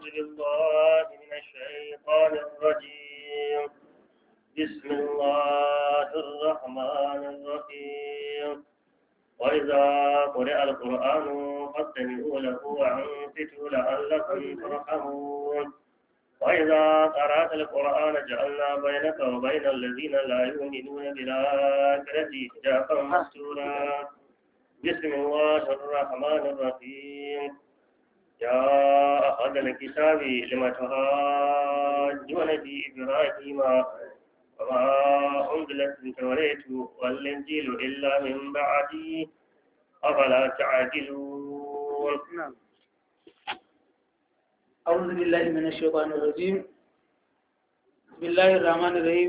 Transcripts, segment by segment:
بالله من الشيطان الرجيم بسم الله الرحمن الرحيم وإذا قرئ القرآن فاستمعوا له وأنصتوا لعلكم ترحمون وإذا قرأت القرآن جعلنا بينك وبين الذين لا يؤمنون بالآخرة حجابا مستورا بسم الله الرحمن الرحيم يا أهل الكتاب لم تهاجون في إبراهيم وما أنزلت التوراة والإنجيل إلا من بعده أفلا تعقلون نعم أعوذ بالله من الشيطان الرجيم بسم الله الرحمن الرحيم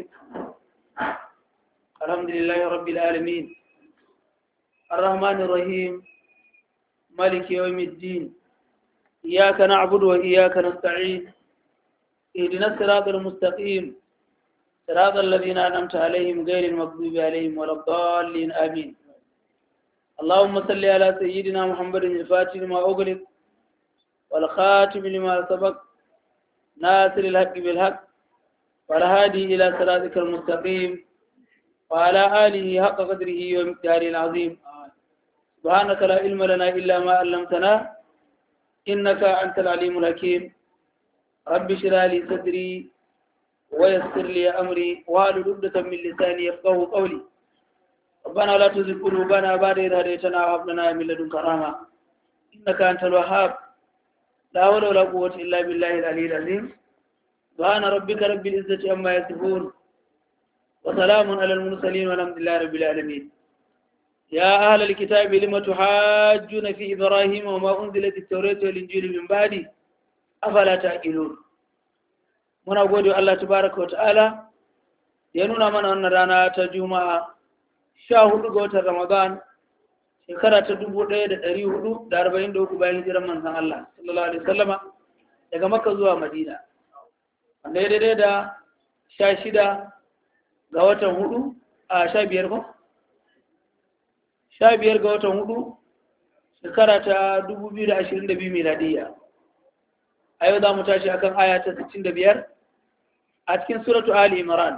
الحمد لله رب العالمين الرحمن الرحيم مالك يوم الدين إياك نعبد وإياك نستعين اهدنا الصراط المستقيم صراط الذين أنعمت عليهم غير المغضوب عليهم ولا الضالين آمين اللهم صل على سيدنا محمد الفاتح لما أغلق والخاتم لما سبق ناصر الحق بالحق والهادي إلى صراطك المستقيم وعلى آله حق قدره ومقداره العظيم سبحانك لا علم لنا إلا ما علمتنا إنك أنت العليم الحكيم رب اشرح لي صدري ويسر لي أمري واحلل عقدة من لساني يفقهوا قولي ربنا لا تزغ قلوبنا بعد إذ هديتنا وهب لنا من لدنك رحمة إنك أنت الوهاب لا حول ولا قوة إلا بالله العلي العظيم سبحان ربك رب العزة عما يصفون وسلام على المرسلين والحمد لله رب العالمين يا أهل الكتاب لم تحاجون في إبراهيم وما أنزلت التوراة والإنجيل من بعده أفلا تعقلون muna gode Allah tabaraka wa ta'ala ya nuna mana wannan rana ta juma'a sha hudu ga watan ramadan shekara ta dubu ɗaya da ɗari hudu da arba'in da uku bayan hijiran manzan Allah sallallahu alaihi wasallama daga makka zuwa madina wanda ya daidai da sha shida ga watan hudu a sha biyar ko sha biyar ga watan hudu shekara ta dubu biyu da ashirin da biyu miladiyya a yau za mu tashi akan aya ta sittin da biyar a cikin suratu Ali Imran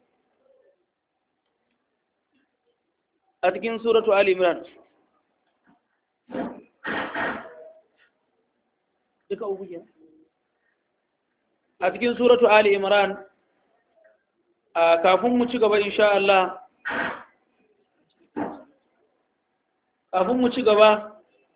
a cikin suratu Ali Imran duka uku ke a cikin suratu Ali Imran a kafin mu ci gaba insha Allah kafin mu ci gaba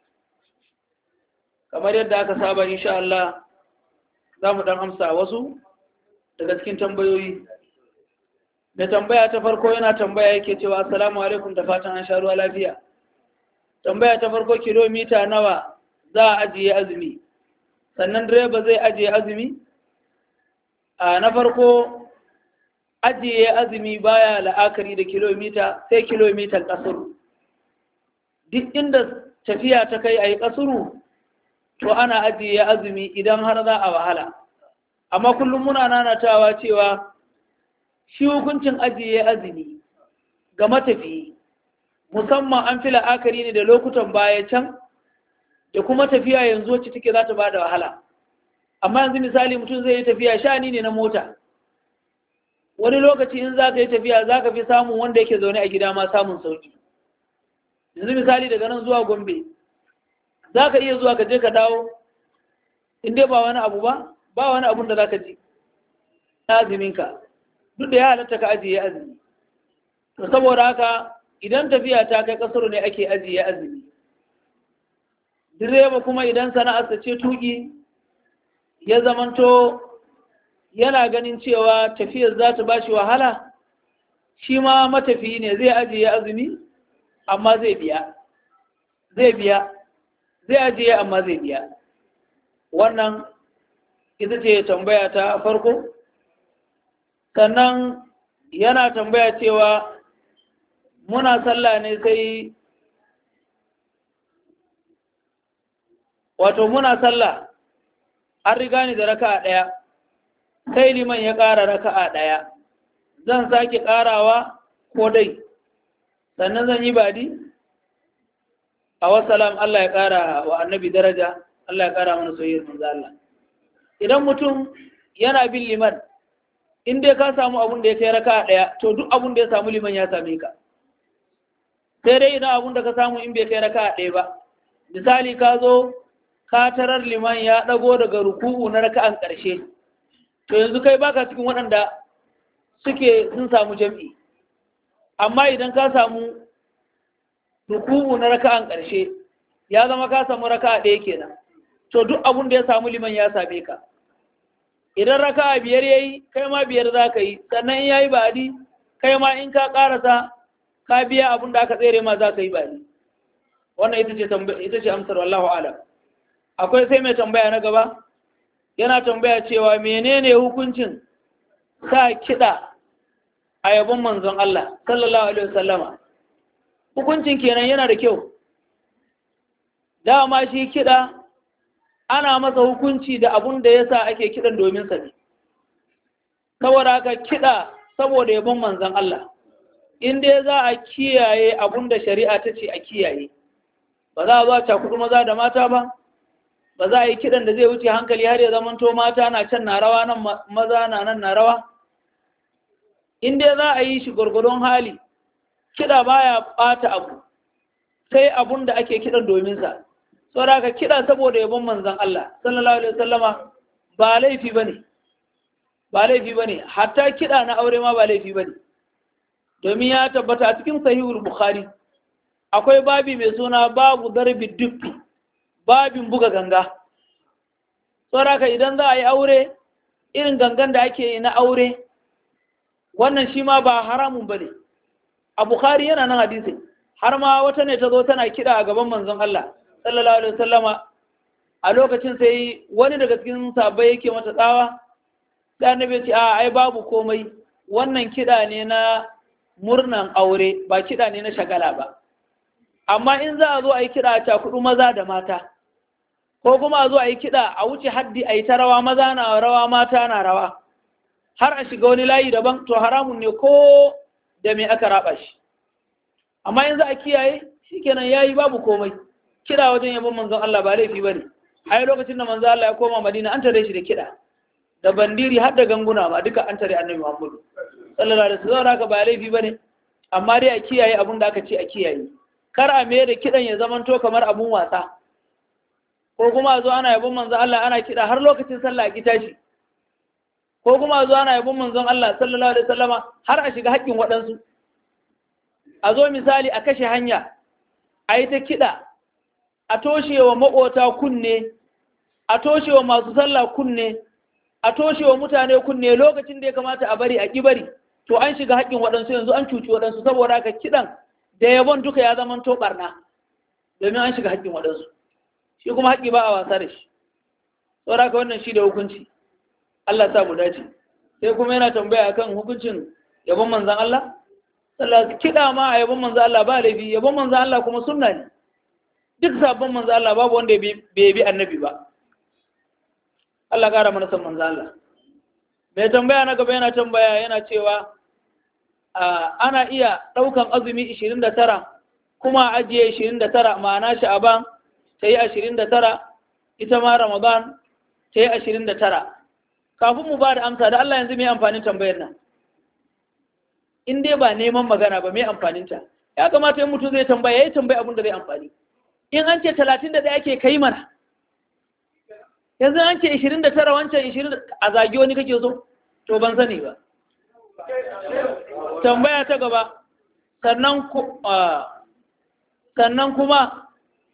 kamar yadda aka saba insha Allah za mu dan amsa wasu daga cikin tambayoyi da tambaya ta farko yana tambaya yake cewa assalamu alaikum da fatan an sha ruwa lafiya tambaya ta farko kilomita nawa za a ajiye azumi sannan direba zai ajiye azumi a na farko ajiye azumi baya la'akari da kilomita sai kilomitan kasuru duk inda tafiya ta kai a yi kasuru to ana ajiye azumi idan har za a wahala amma kullum muna nanatawa cewa shi hukuncin ajiye azumi ga matafiyi musamman an fi la'akari ne da lokutan baya can da kuma tafiya yanzu wacce take za ta ba da wahala amma yanzu misali mutum zai yi tafiya shani ne na mota wani lokaci in za ka yi tafiya za ka fi samun wanda yake zaune a gida ma samun sauki yanzu misali daga nan zuwa gombe za ka iya zuwa ka je ka dawo in dai ba wani abu ba ba wani abun da za ka ji na azuminka duk da ya halatta ka ajiye azumi to saboda haka idan tafiya ta kai kasar ne ake ajiye azumi direba kuma idan sana'arsa ce tuki ya zamanto yana ganin cewa tafiyar za ta bashi wahala shi ma matafiyi ne zai ajiye azumi amma zai biya zai biya zai ajiye amma zai biya wannan ita ce tambaya ta farko sannan yana tambaya cewa muna sallah ne sai wato muna sallah an riga ni da raka'a ɗaya sai liman ya ƙara raka'a ɗaya zan sake ƙarawa ko dai sannan zan yi badi a wasalam Allah ya ƙara wa annabi daraja Allah ya ƙara mana soyayyar manzo Allah idan mutum yana bin liman in dai ka samu abun da ya kai raka ɗaya to duk abun da ya samu liman ya same ka sai dai idan abun da ka samu in bai kai raka ɗaya ba misali ka zo ka tarar liman ya ɗago daga ruku'u na raka'an ƙarshe to yanzu kai baka cikin waɗanda suke sun samu jam'i amma idan ka samu ruku'u na raka'an ƙarshe ya zama ka samu raka'a ɗaya kenan to duk abun da ya samu liman ya same ka idan raka'a biyar yayi kai ma biyar za ka yi sannan in yayi ba'adi kai ma in ka ƙarasa ka biya abun da aka tsere ma za ka yi ba'adi wannan ita ce ita ce amsar wallahu alam akwai sai mai tambaya na gaba yana tambaya cewa menene hukuncin sa kiɗa a yabon manzon Allah sallallahu alaihi wasallama hukuncin kenan yana da kyau dama shi kiɗa ana masa hukunci da abun da yasa ake kiɗan domin sa ne saboda haka kiɗa saboda yabon manzon Allah in dai za a kiyaye abun da shari'a ta ce a kiyaye ba za a zo a cakudu maza da mata ba ba za a yi kiɗan da zai wuce hankali har ya zamanto mata na can na rawa nan maza na nan na rawa in dai za a yi shi gwargwadon hali kiɗa baya ɓata abu sai abun da ake kiɗan domin sa saboda ka kiɗa saboda yabon manzon Allah sallallahu alaihi wasallama ba laifi bane ba laifi bane hatta kiɗa na aure ma ba laifi bane domin ya tabbata a cikin sahihul bukhari akwai babi mai suna babu darbi dukki babin buga ganga saboda idan za a yi aure irin gangan da ake yi na aure wannan shi ma ba haramun ba ne a bukhari yana nan hadisi har ma wata ne ta zo tana kiɗa a gaban manzon Allah sallallahu alaihi wasallama a lokacin sai wani daga cikin sabai yake mata tsawa sai annabi ce a ai babu komai wannan kiɗa ne na murnan aure ba kiɗa ne na shagala ba amma in za a zo a yi kiɗa a cakudu maza da mata ko kuma a zo a yi kiɗa a wuce haddi a yi ta rawa maza na rawa mata na rawa har a shiga wani layi daban to haramun ne ko da me aka raba shi amma in za a kiyaye shikenan yayi babu komai kiɗa wajen yabon manzon Allah ba laifi bane ai lokacin da manzon Allah ya koma Madina an tare shi da kiɗa da bandiri har da ganguna ma duka an tare Annabi Muhammad sallallahu alaihi wasallam haka ba laifi bane amma dai a kiyaye abin da aka ce a kiyaye kar a mai da kiɗan ya zamanto kamar abun wasa ko kuma a zo ana yabon manzon Allah ana kiɗa har lokacin sallah a ki tashi ko kuma a zo ana yabon manzon Allah sallallahu alaihi wasallama har a shiga haƙƙin waɗansu a zo misali a kashe hanya a yi ta kiɗa a toshe wa maƙota kunne a toshe wa masu sallah kunne a toshe wa mutane kunne lokacin da ya kamata a bari a ƙi bari to an shiga haƙƙin waɗansu yanzu an cuci waɗansu saboda haka kiɗan da yabon duka ya zama to ɓarna domin an shiga haƙƙin waɗansu shi kuma haƙƙi ba a wasa da shi saboda haka wannan shi da hukunci Allah sa mu dace sai kuma yana tambaya akan hukuncin yabon manzan Allah sallallahu kiɗa ma a yabon manzan Allah ba laifi yabon manzan Allah kuma sunna ne duk sabon manzan Allah babu wanda bai bi annabi ba Allah ƙara mana san manzan Allah mai tambaya na gaba yana tambaya yana cewa ana iya ɗaukan azumi 29 kuma ajiye 29 ma'ana sha'aban ta yi 29 ita ma ramadan ta yi 29 kafin mu ba da amsa da Allah yanzu mai amfanin tambayar nan in dai ba neman magana ba mai amfaninta ya kamata yin mutum zai tambaya ya yi tambaya abin da zai amfani in an ce 31 ake kai mana yanzu an ce 29 wancan 20 a zagi wani kake so to ban sani ba tambaya ta gaba sannan sannan kuma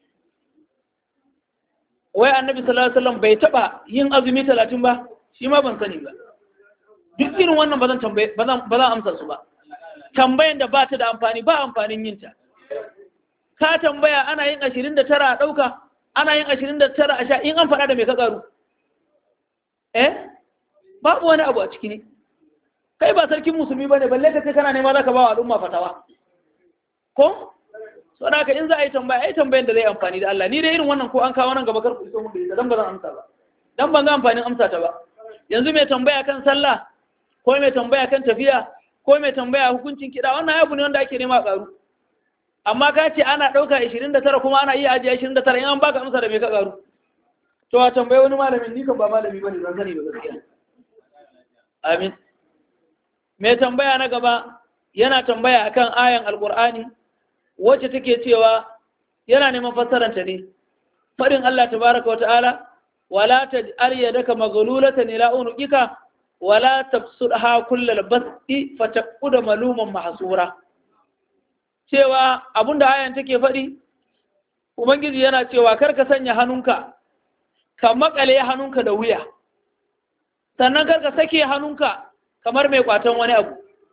wai annabi sallallahu alaihi wasallam bai taba yin azumi 30 ba shi ma ban sani ba duk irin wannan ba zan tambaye ba zan ba zan amsa su ba tambayan da ba ta da amfani ba amfanin yin ta ka tambaya ana yin 29 a dauka ana yin 29 a sha in an faɗa da me ka karu eh babu wani abu a ciki ne kai ba sarkin musulmi bane balle ka ce kana nema zaka ba wa al'umma fatawa ko saboda haka in za a yi tambaya ai tambayan da zai amfani da Allah ni dai irin wannan ko an kawo nan gaba kar ku iso mun da ita dan ba zan amsa ba dan ban ga amfanin amsa ta ba yanzu mai tambaya kan sallah ko mai tambaya kan tafiya ko mai tambaya hukuncin kiɗa wannan abu ne wanda ake nema karu amma ka ce ana ɗauka 29 kuma ana iya ajiye 29 in an baka amsa da me ka karu to a tambayi wani malamin ni kan ba malami bane zan sani ba gaskiya amin mai tambaya na gaba yana tambaya akan ayan alqur'ani wacce take cewa yana neman fassaranta ne fadin Allah tabaraka wata'ala wala taj'al yadaka maghlulatan ila unuqika wala tabsudha kullal basti fataquda maluman mahsura cewa abinda ayan take faɗi ubangiji yana cewa kar ka sanya hannunka ka makale hannunka da wuya sannan kar ka sake hannunka kamar mai kwatan wani abu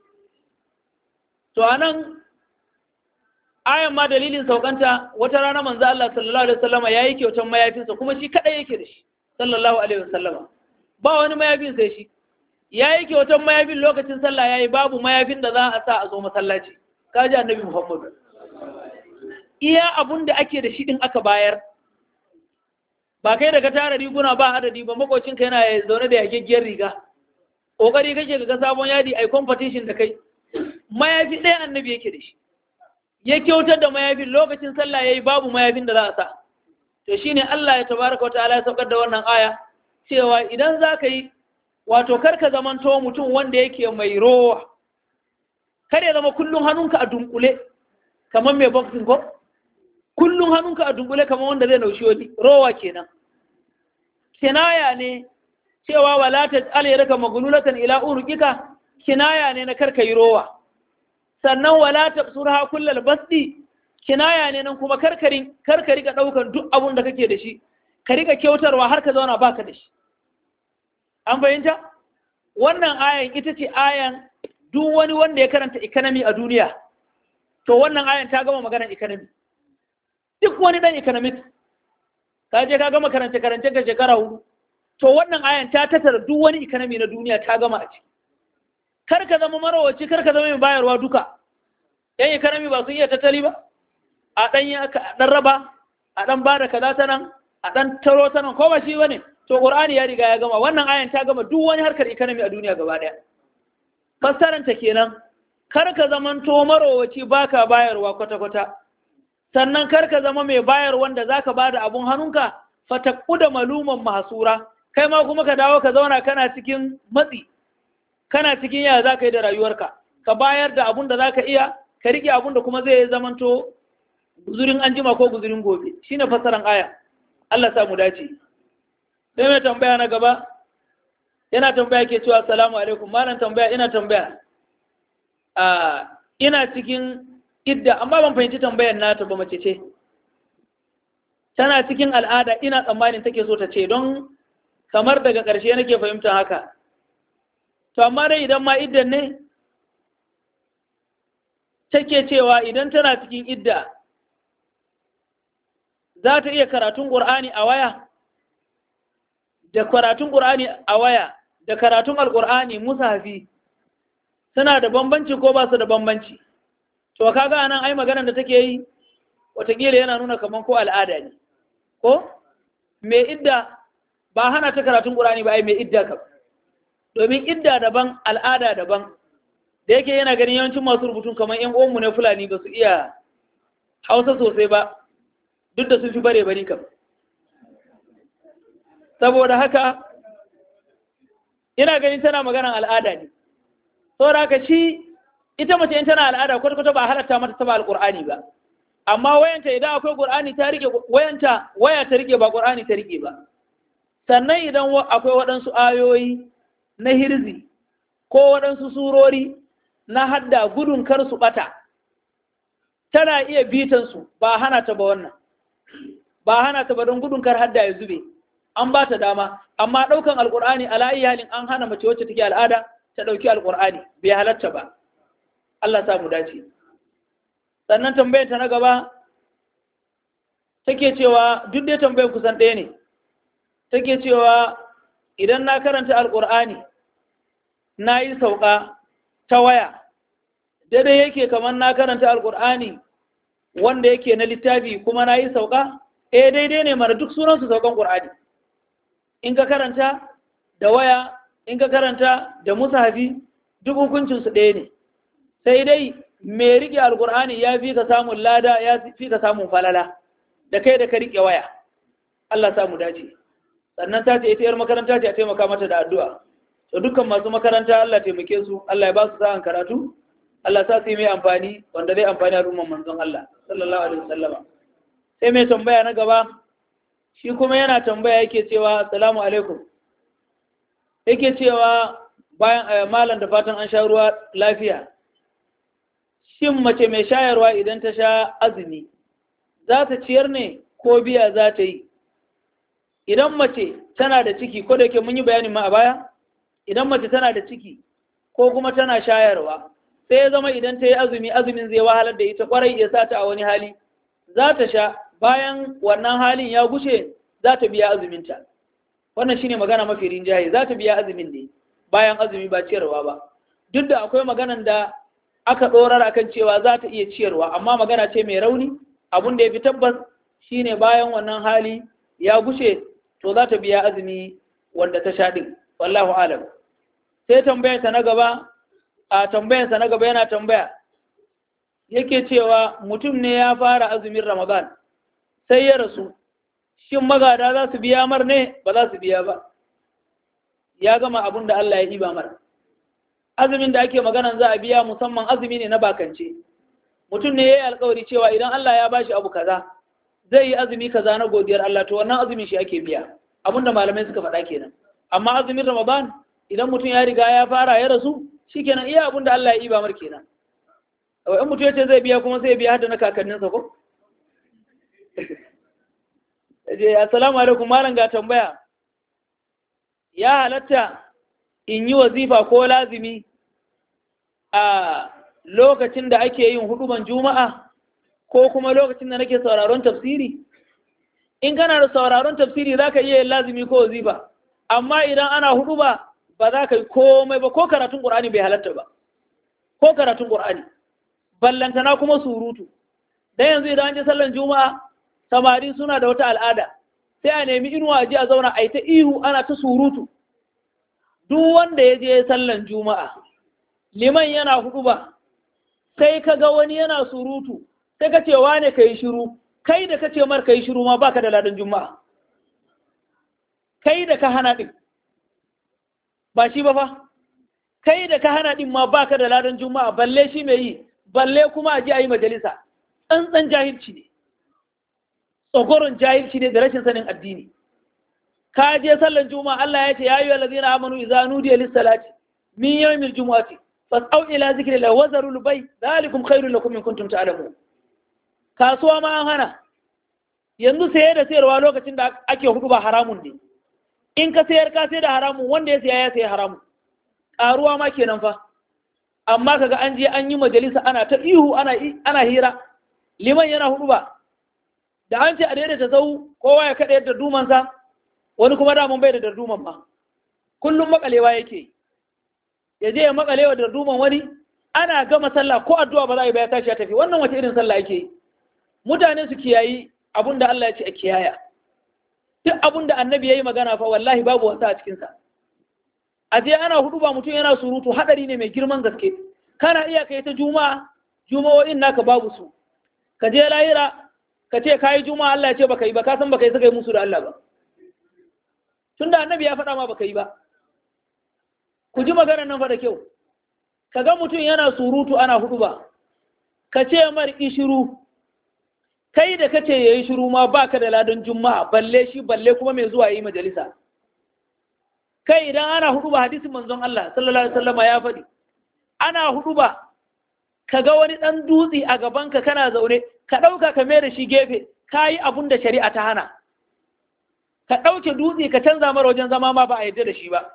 to anan ayan ma dalilin saukanta wata rana manzo Allah sallallahu alaihi wasallama yayi kyautan mayafinsa kuma shi kadai yake da shi sallallahu alaihi wasallama ba wani mayafin sai shi yayi kyautan mayafin lokacin sallah yayi babu mayafin da za a sa a zo masallaci kaji annabi Muhammad iya abun da ake da shi din aka bayar ba kai da ka tara riguna ba adadi ba makocinka yana zaune da yageggiyar riga kokari kake ga sabon yadi ai competition da kai mayafi ɗaya annabi yake da shi ya kyautar da mayafin lokacin sallah yayi babu mayafin da za a sa to shine Allah ya tabaraka wa ta'ala ya saukar da wannan aya cewa idan za ka yi wato karka zamanto mutum wanda yake mai rowa kar ya zama kullum hannunka a dunkule kamar mai boxing ko kullum hannunka a dunkule kamar wanda zai naushi wani rowa kenan kinaya ne cewa wala ta alayyarka magululatan ila urqika kinaya ne na karka yi rowa sannan wala ta surha kullal basdi kinaya ne nan kuma karkari karkari ga daukan duk abun da kake da shi ka rika kyautarwa har ka zauna baka da shi an fahimta wannan ayan ita ce ayan duk wani wanda ya karanta economy a duniya to wannan ayan ta gama maganar economy duk wani dan economic ka je ka gama karance karance ka shekara hudu to wannan ayan ta tattara duk wani economy na duniya ta gama a ciki kar ka zama marawaci kar ka zama mai bayarwa duka yan economy ba sun iya tattali ba a dan ya dan raba a dan bada kaza ta nan a dan taro ta nan ko ba shi bane to qur'ani ya riga ya gama wannan ayan ta gama duk wani harkar economy a duniya gaba daya fassaranta kenan kar ka zamanto marowaci baka bayarwa kwata-kwata sannan kar ka zama mai bayar wanda zaka bada abun hannunka fataku da maluman mahsura kai ma kuma ka dawo ka zauna kana cikin matsi kana cikin yaya zaka yi da rayuwarka ka bayar da abun da zaka iya ka rike abun da kuma zai zamanto guzurin anjima ko guzurin gobe shine fassaran aya Allah sa mu dace sai mai tambaya na gaba yana tambaya ke cewa assalamu alaikum malam tambaya ina tambaya a ina cikin idda amma ban fahimci tambayar nata ba mace ce tana cikin al'ada ina tsammanin take so ta ce don kamar daga ƙarshe nake fahimta haka to amma dai idan ma iddan ne take cewa idan tana cikin idda za ta iya karatun ƙur'ani a waya da karatun ƙur'ani a waya da karatun alƙur'ani musafi suna da bambanci ko ba su da bambanci to kaga anan ai maganar da take yi watakila yana nuna kaman ko al'ada ne ko mai idda ba hana ta karatun ƙur'ani ba ai mai idda kam domin idda daban al'ada daban da yake yana ganin yawancin masu rubutun kamar yan uwanmu na fulani ba su iya hausa sosai ba duk da sun fi bare bari kam saboda haka ina ganin tana maganan al'ada ne saboda haka shi ita mace in tana al'ada kwata-kwata ba halatta mata taba alƙur'ani ba amma wayanta idan akwai ƙur'ani ta rike wayanta waya ta rike ba ƙur'ani ta rike ba sannan idan akwai waɗansu ayoyi na hirzi ko waɗansu surori na hadda gudun kar su ɓata tana iya bitan su ba hana ta ba wannan ba hana ta ba don gudun kar hadda ya zube an ba ta dama amma ɗaukan alƙur'ani ala halin an hana mace wacce take al'ada ta ɗauki alƙur'ani bai halatta ba Allah sa mu dace sannan tambayar ta na gaba take cewa duk dai tambayar kusan ɗaya ne take cewa idan na karanta alƙur'ani na yi sauka ta waya daidai yake kamar na karanta alƙur'ani wanda yake na littafi kuma na yi sauka eh daidai ne mara duk sunansu saukan ƙur'ani in ka karanta da waya in ka karanta da musahafi duk hukuncinsu ɗaya ne sai dai mai riƙe alƙur'ani ya fi ka samun lada ya fi ka samun falala da kai da ka riƙe waya Allah samu dace sannan ta ce ita yar makaranta ce a taimaka mata da addu'a to dukkan masu makaranta Allah taimake su Allah ya ba su sa'an karatu Allah sa su yi mai amfani wanda zai amfani al'umman manzon Allah sallallahu alaihi wasallama sai mai tambaya na gaba shi kuma yana tambaya yake cewa assalamu alaikum yake cewa bayan malam da fatan an sha ruwa lafiya shin mace mai shayarwa idan ta sha azumi za ta ciyar ne ko biya za ta yi idan mace tana da ciki ko da yake mun yi bayanin ma a baya idan mace tana da ciki ko kuma tana shayarwa sai ya zama idan ta yi azumi azumin zai wahalar da ita kwarai ya sa ta a wani hali za ta sha bayan wannan halin ya gushe za ta biya azuminta wannan shine magana mafi rinjaye za ta biya azumin ne bayan azumi ba ciyarwa ba duk da akwai maganan da aka ɗorar akan cewa za ta iya ciyarwa amma magana ce mai rauni abun da ya fi tabbas shine bayan wannan hali ya gushe to za ta biya azumi wanda ta sha ɗin wallahu alam sai tambayarsa na gaba a tambayarsa na gaba yana tambaya yake cewa mutum ne ya fara azumin ramadan sai ya rasu shin magada za su biya mar ne ba za su biya ba ya gama abin da Allah ya iba mar azumin da ake maganan za a biya musamman azumi ne na bakance mutum ne ya yi alkawari cewa idan Allah ya bashi abu kaza zai yi azumi kaza na godiyar Allah to wannan azumin shi ake biya abin da malamai suka faɗa kenan amma azumin ramadan idan mutum ya riga ya fara ya rasu shikenan iya abin da Allah ya iba mar kenan in mutum ya ce zai biya kuma sai ya biya hada na kakanninsa ko je assalamu alaikum malam ga tambaya ya halatta in yi wazifa ko lazimi a lokacin da ake yin huduban juma'a ko kuma lokacin da nake sauraron tafsiri in kana da sauraron tafsiri za ka iya yin lazimi ko wazifa amma idan ana huduba ba za ka yi komai ba ko karatun ƙur'ani bai halatta ba ko karatun ƙur'ani ballantana kuma surutu dan yanzu idan an je sallan juma'a samari suna da wata al'ada sai a nemi inuwa ji a zauna a yi ta ihu ana ta surutu duk wanda ya je sallan juma'a liman yana hudu ba sai ka ga wani yana surutu sai ka ce wane ka yi shiru kai da ka ce mar ka yi shiru ma baka da ladan juma'a kai da ka hana ɗin ba shi ba fa kai da ka hana ɗin ma baka da ladan juma'a balle shi mai yi balle kuma a ji a yi majalisa tsantsan jahilci ne tsogoron jahilci ne da rashin sanin addini ka je sallan juma'a Allah ya ce ya yi allazina amanu idza nudiya lis salati min yawmil jumu'ati fas'au ila zikri la wazaru al bay dhalikum khairul lakum in kuntum ta'lamun kasuwa ma an hana yanzu saye da sayarwa lokacin da ake hudu ba haramun ne in ka sayar ka sai da haramun wanda ya saya ya sayi haramun karuwa ma kenan fa amma kaga an je an yi majalisa ana ta ihu ana ana hira liman yana hudu ba da an ce a daidaita sau kowa ya kaɗa yadda dumansa wani kuma damun bai da darduman ma kullum makalewa yake ya je ya makalewa da darduman wani ana gama sallah ko addu'a ba za a yi ba ya tashi ya tafi wannan wace irin sallah yake yi mutane su kiyayi abin da Allah ya ce a kiyaya duk abin da annabi ya yi magana fa wallahi babu wasa a cikinsa a je ana hudu ba mutum yana surutu hadari ne mai girman gaske kana iya kai ta juma'a juma'o'in naka babu su ka je lahira ka ce kayi juma'a Allah ya ce baka yi ba ka san baka yi saka yi musu da Allah ba tunda annabi ya faɗa ma baka yi ba ku ji maganar nan fa da kyau ka ga mutum yana surutu ana hudu ba ka ce mar ishiru kai da kace yayi shiru ma baka da ladan juma'a balle shi balle kuma mai zuwa yi majalisa kai idan ana hudu ba hadisin manzon Allah sallallahu alaihi wasallam ya faɗi ana hudu ba ka ga wani ɗan dutse a gabanka kana zaune ka ɗauka ka mai da shi gefe ka yi abun da shari'a ta hana ka ɗauke dutse ka canza mara wajen zama ma ba a yadda da shi ba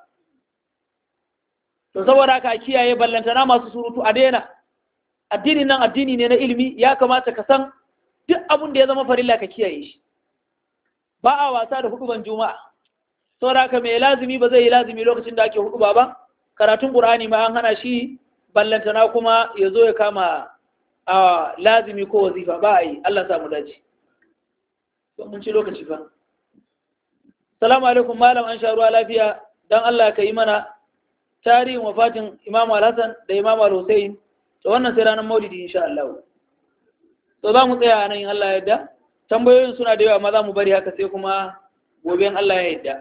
to saboda ka kiyaye ballantana masu surutu a daina addinin nan addini ne na ilimi ya kamata ka san duk abun da ya zama farilla ka kiyaye shi ba a wasa da huduban juma'a saboda ka mai lazimi ba zai yi lazimi lokacin da ake huduba ba karatun qur'ani ma an hana shi ballantana kuma ya zo ya kama a lazimi ko wazifa ba a yi Allah samu dace mun ci lokaci fa salamu alaikum malam an sha ruwa lafiya dan Allah ka yi mana tarihin wafatin imam al-hassan da imam al-hussein to wannan sai ranar maulidi insha Allah to za mu tsaya nan in Allah ya yarda tambayoyin suna da yawa amma za mu bari haka sai kuma gobe in Allah ya yarda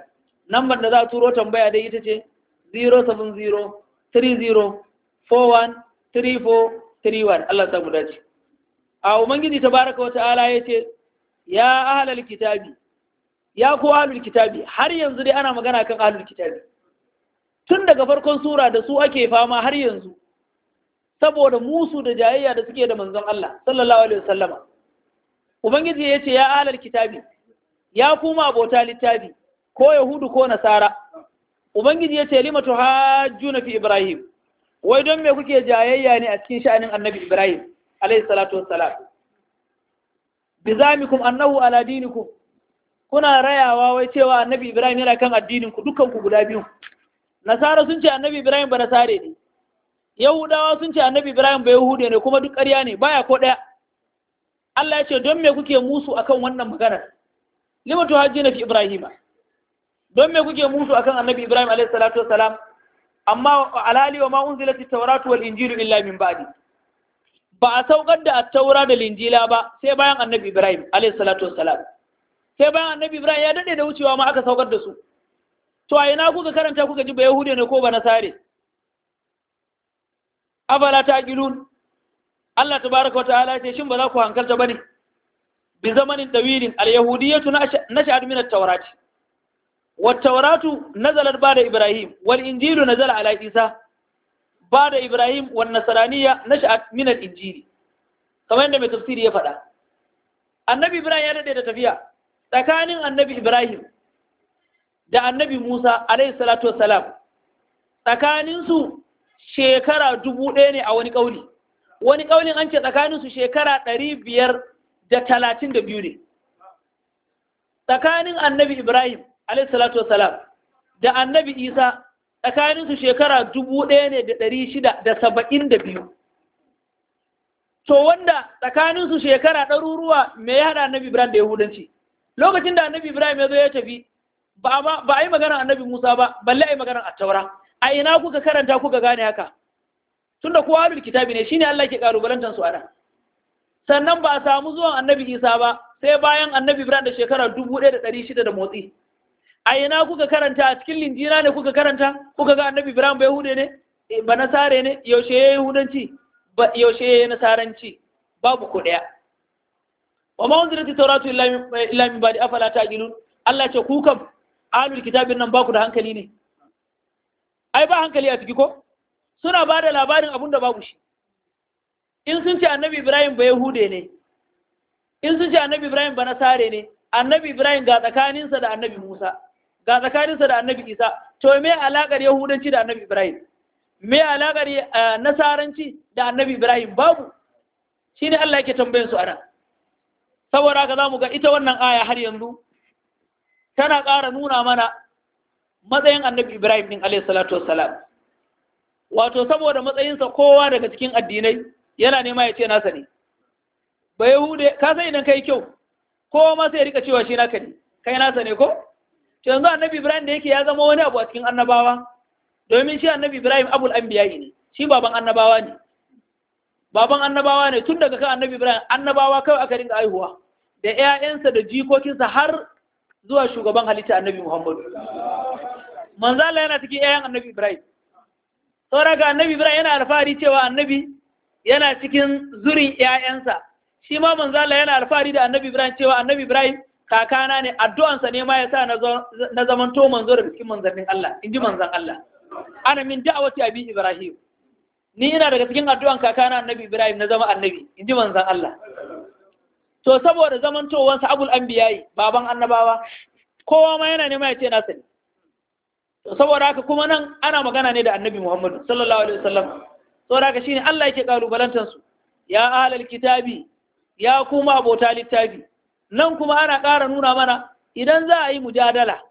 nambar da za a turo tambaya dai ita ce 070 30 41 34 31 Allah ya samu dace a ubangiji tabaraka wa ta'ala yace ya ahlal kitabi ya ku ahlul kitabi har yanzu dai ana magana kan ahlul kitabi tun daga farkon sura da su ake fama har yanzu saboda musu da jayayya da suke da manzon Allah sallallahu alaihi wasallama ubangiji ya ce ya ahlul kitabi ya kuma abota littafi ko yahudu ko nasara ubangiji ya ce limatu hajjuna fi ibrahim wai don me kuke jayayya ne a cikin sha'anin annabi ibrahim alaihi salatu wassalam bizamikum annahu ala dinikum kuna rayawa wai cewa annabi ibrahim yana kan addinin ku dukkan ku guda biyu nasara sun ce annabi ibrahim ba nasare ne yahudawa sun ce annabi ibrahim ba yahude ne kuma duk ƙarya ne baya ko ɗaya Allah ya ce don me kuke musu akan wannan maganar lima tuhajjina fi ibrahima don me kuke musu akan annabi ibrahim alaihi salatu wassalam amma alali wa ma unzilat at-tauratu wal injilu illa min ba'di ba a saukar da at-taura da linjila ba sai bayan annabi ibrahim alaihi salatu wassalam sai bayan annabi ibrahim ya dade da wucewa ma aka saukar da su to a ina kuka karanta kuka ji ba yahude ne ko ba nasare afala taqilun Allah tabaraka wa ta'ala ce shin ba za ku hankalta bane bi zamanin dawilin al-yahudiyyatu nasha'at min at-taurat wa at-tauratu nazalat ba'da ibrahim wal injilu nazala ala isa ba'da ibrahim wan nasraniyya nasha'at min al-injili kamar yadda mai tafsiri ya faɗa annabi ibrahim ya dade da tafiya tsakanin annabi ibrahim da annabi musa alayhi salatu wassalam tsakaninsu shekara dubu ɗaya ne a wani ƙauli wani ƙaunin an ce tsakaninsu shekara ɗari biyar da talatin da biyu ne tsakanin annabi ibrahim alaihissalatu wassalam da annabi isa tsakaninsu shekara dubu ɗaya ne da ɗari shida da saba'in da biyu to wanda tsakaninsu shekara ɗaruruwa me ya haɗa annabi ibrahim da yahudanci lokacin da annabi ibrahim ya zo ya tafi ba a yi maganar annabi musa ba balle a yi maganar attaura a ina kuka karanta kuka gane haka tunda kowa ahlul kitabi ne shine Allah ke kalubalantar su ana sannan ba a samu zuwan annabi Isa ba sai bayan annabi Ibrahim da shekara 1600 da motsi a ina kuka karanta a cikin linjina ne kuka karanta kuka ga annabi Ibrahim ba yahude ne ba nasare ne yaushe ya yahudanci ba yaushe ya nasaranci babu ko daya wa ma unzilati tawratu illa min ba'di afala taqilun Allah ce ku kam ahlul kitabin nan ba ku da hankali ne ai ba hankali a ciki ko suna ba da labarin abin da babu shi in sun ce annabi ibrahim ba yahude ne in sun ce annabi ibrahim ba nasare ne annabi ibrahim ga tsakaninsa da annabi musa ga tsakaninsa da annabi isa to me alakar yahudanci da annabi ibrahim me alakar nasaranci da annabi ibrahim babu shine Allah yake tambayin su ana saboda haka zamu ga ita wannan aya har yanzu tana ƙara nuna mana matsayin annabi Ibrahim din alayhi salatu wassalam wato saboda matsayinsa kowa daga cikin addinai yana nema ya ce nasa ne ba yahude ka san idan kai kyau kowa ma sai ya rika cewa shi naka ne kai nasa ne ko yanzu annabi Ibrahim da yake ya zama wani abu a cikin annabawa domin shi annabi Ibrahim abul anbiya'i ne shi baban annabawa ne baban annabawa ne tun daga kan annabi Ibrahim annabawa kawai aka rinka aihuwa da ƴaƴansa da jikokinsa har zuwa shugaban halitta annabi Muhammadu manzo Allah yana cikin ƴaƴan annabi Ibrahim saboda ga annabi Ibrahim yana alfahari cewa annabi yana cikin zurin ƴaƴansa shi ma manzo Allah yana alfahari da annabi Ibrahim cewa annabi Ibrahim kakana ne addu'ansa ne ma yasa na zamanto manzo daga cikin manzannin Allah inji manzon Allah ana min da'awati abi Ibrahim ni ina daga cikin addu'an kakana annabi Ibrahim na zama annabi inji manzon Allah to saboda zamantowansa abul anbiyayi baban annabawa kowa ma yana nema ya ce nasa ne to saboda haka kuma nan ana magana ne da annabi Muhammad sallallahu alaihi wasallam saboda haka shine Allah yake kalubalantar su ya ahlal kitabi ya kuma abota littafi nan kuma ana ƙara nuna mana idan za a yi mujadala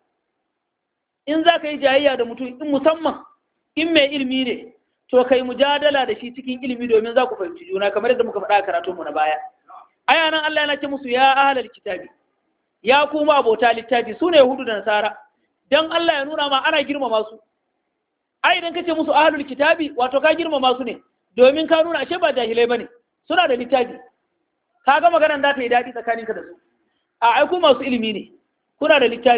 in za ka yi jayayya da mutum in musamman in mai ilimi ne to kai mujadala da shi cikin ilimi domin za ku fahimci juna kamar yadda muka faɗa a karatunmu na baya aya nan Allah yana ce musu ya ahlal kitabi ya kuma abota littafi su ne yahudu da nasara dan Allah ya nuna ma ana girmama su ai idan kace musu ahlul kitabi wato ka girmama su ne domin ka nuna ashe ba jahilai bane suna da littafi ka ga maganar da ta yi daɗi tsakaninka da su a ai ku masu ilimi ne kuna da littafi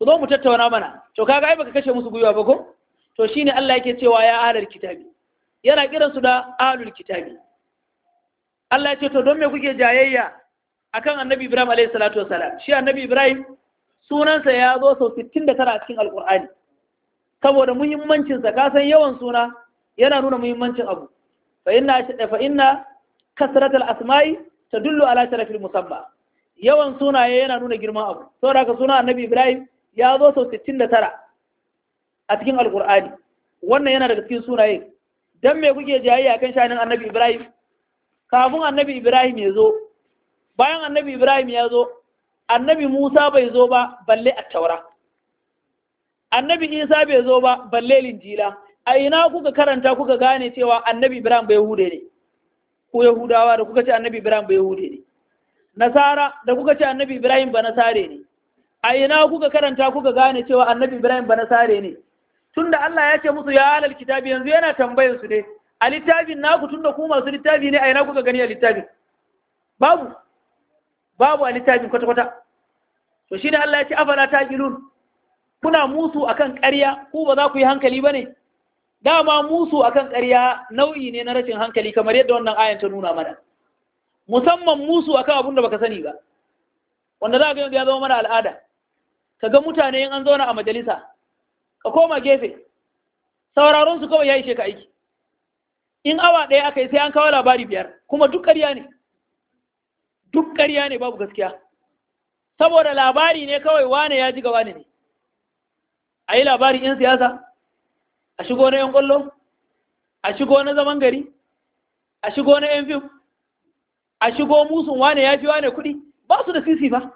ku zo mu tattauna mana to kaga ai baka kashe musu gwiwa ba ko to shine Allah yake cewa ya ahlul kitabi yana kiransu da ahlul kitabi Allah ya ce to don me kuke jayayya akan annabi Ibrahim alayhi salatu wassalam shi annabi Ibrahim sunansa ya zo sau 69 a cikin alkur'ani saboda muhimmancinsa ka san yawan suna yana nuna muhimmancin abu fa inna fa inna kasratul asma'i tadullu ala sharafil musamma yawan sunaye yana nuna girman abu saboda haka suna annabi Ibrahim ya zo sau 69 a cikin alkur'ani wannan yana daga cikin sunaye dan me kuke jayayya kan shanin annabi Ibrahim kafin annabi Ibrahim ya zo bayan annabi Ibrahim ya zo annabi Musa bai zo ba balle a taura annabi Isa bai zo ba balle linjila a ina kuka karanta kuka gane cewa annabi Ibrahim bai hude ne ko Yahudawa da kuka ce annabi Ibrahim bai hude ne Nasara da kuka ce annabi Ibrahim ba nasare ne a ina kuka karanta kuka gane cewa annabi Ibrahim ba nasare ne tunda Allah ya ce musu ya alal kitabi yanzu yana tambayar su ne a littafin naku tunda ku masu littafi ne a ina kuka gani a littafin babu babu a littafin kwata-kwata to shi ne Allah ya ce afala ta gilun kuna musu akan ƙarya ku ba za ku yi hankali ba ne dama musu akan ƙarya nau'i ne na rashin hankali kamar yadda wannan ayan ta nuna mana musamman musu akan abin da baka sani ba wanda za ga yanzu ya zama mana al'ada ka ga mutane in an zauna a majalisa ka koma gefe sauraron su kawai ya ishe ka aiki in awa ɗaya aka yi sai an kawo labari biyar kuma duk ƙarya ne duk ƙarya ne babu gaskiya saboda labari ne kawai wane ya ji ga wane ne a yi labarin 'yan siyasa a shigo na 'yan ƙwallo a shigo na zaman gari a shigo na 'yan fim a shigo musun wane ya fi wane kuɗi ba su da sisi ba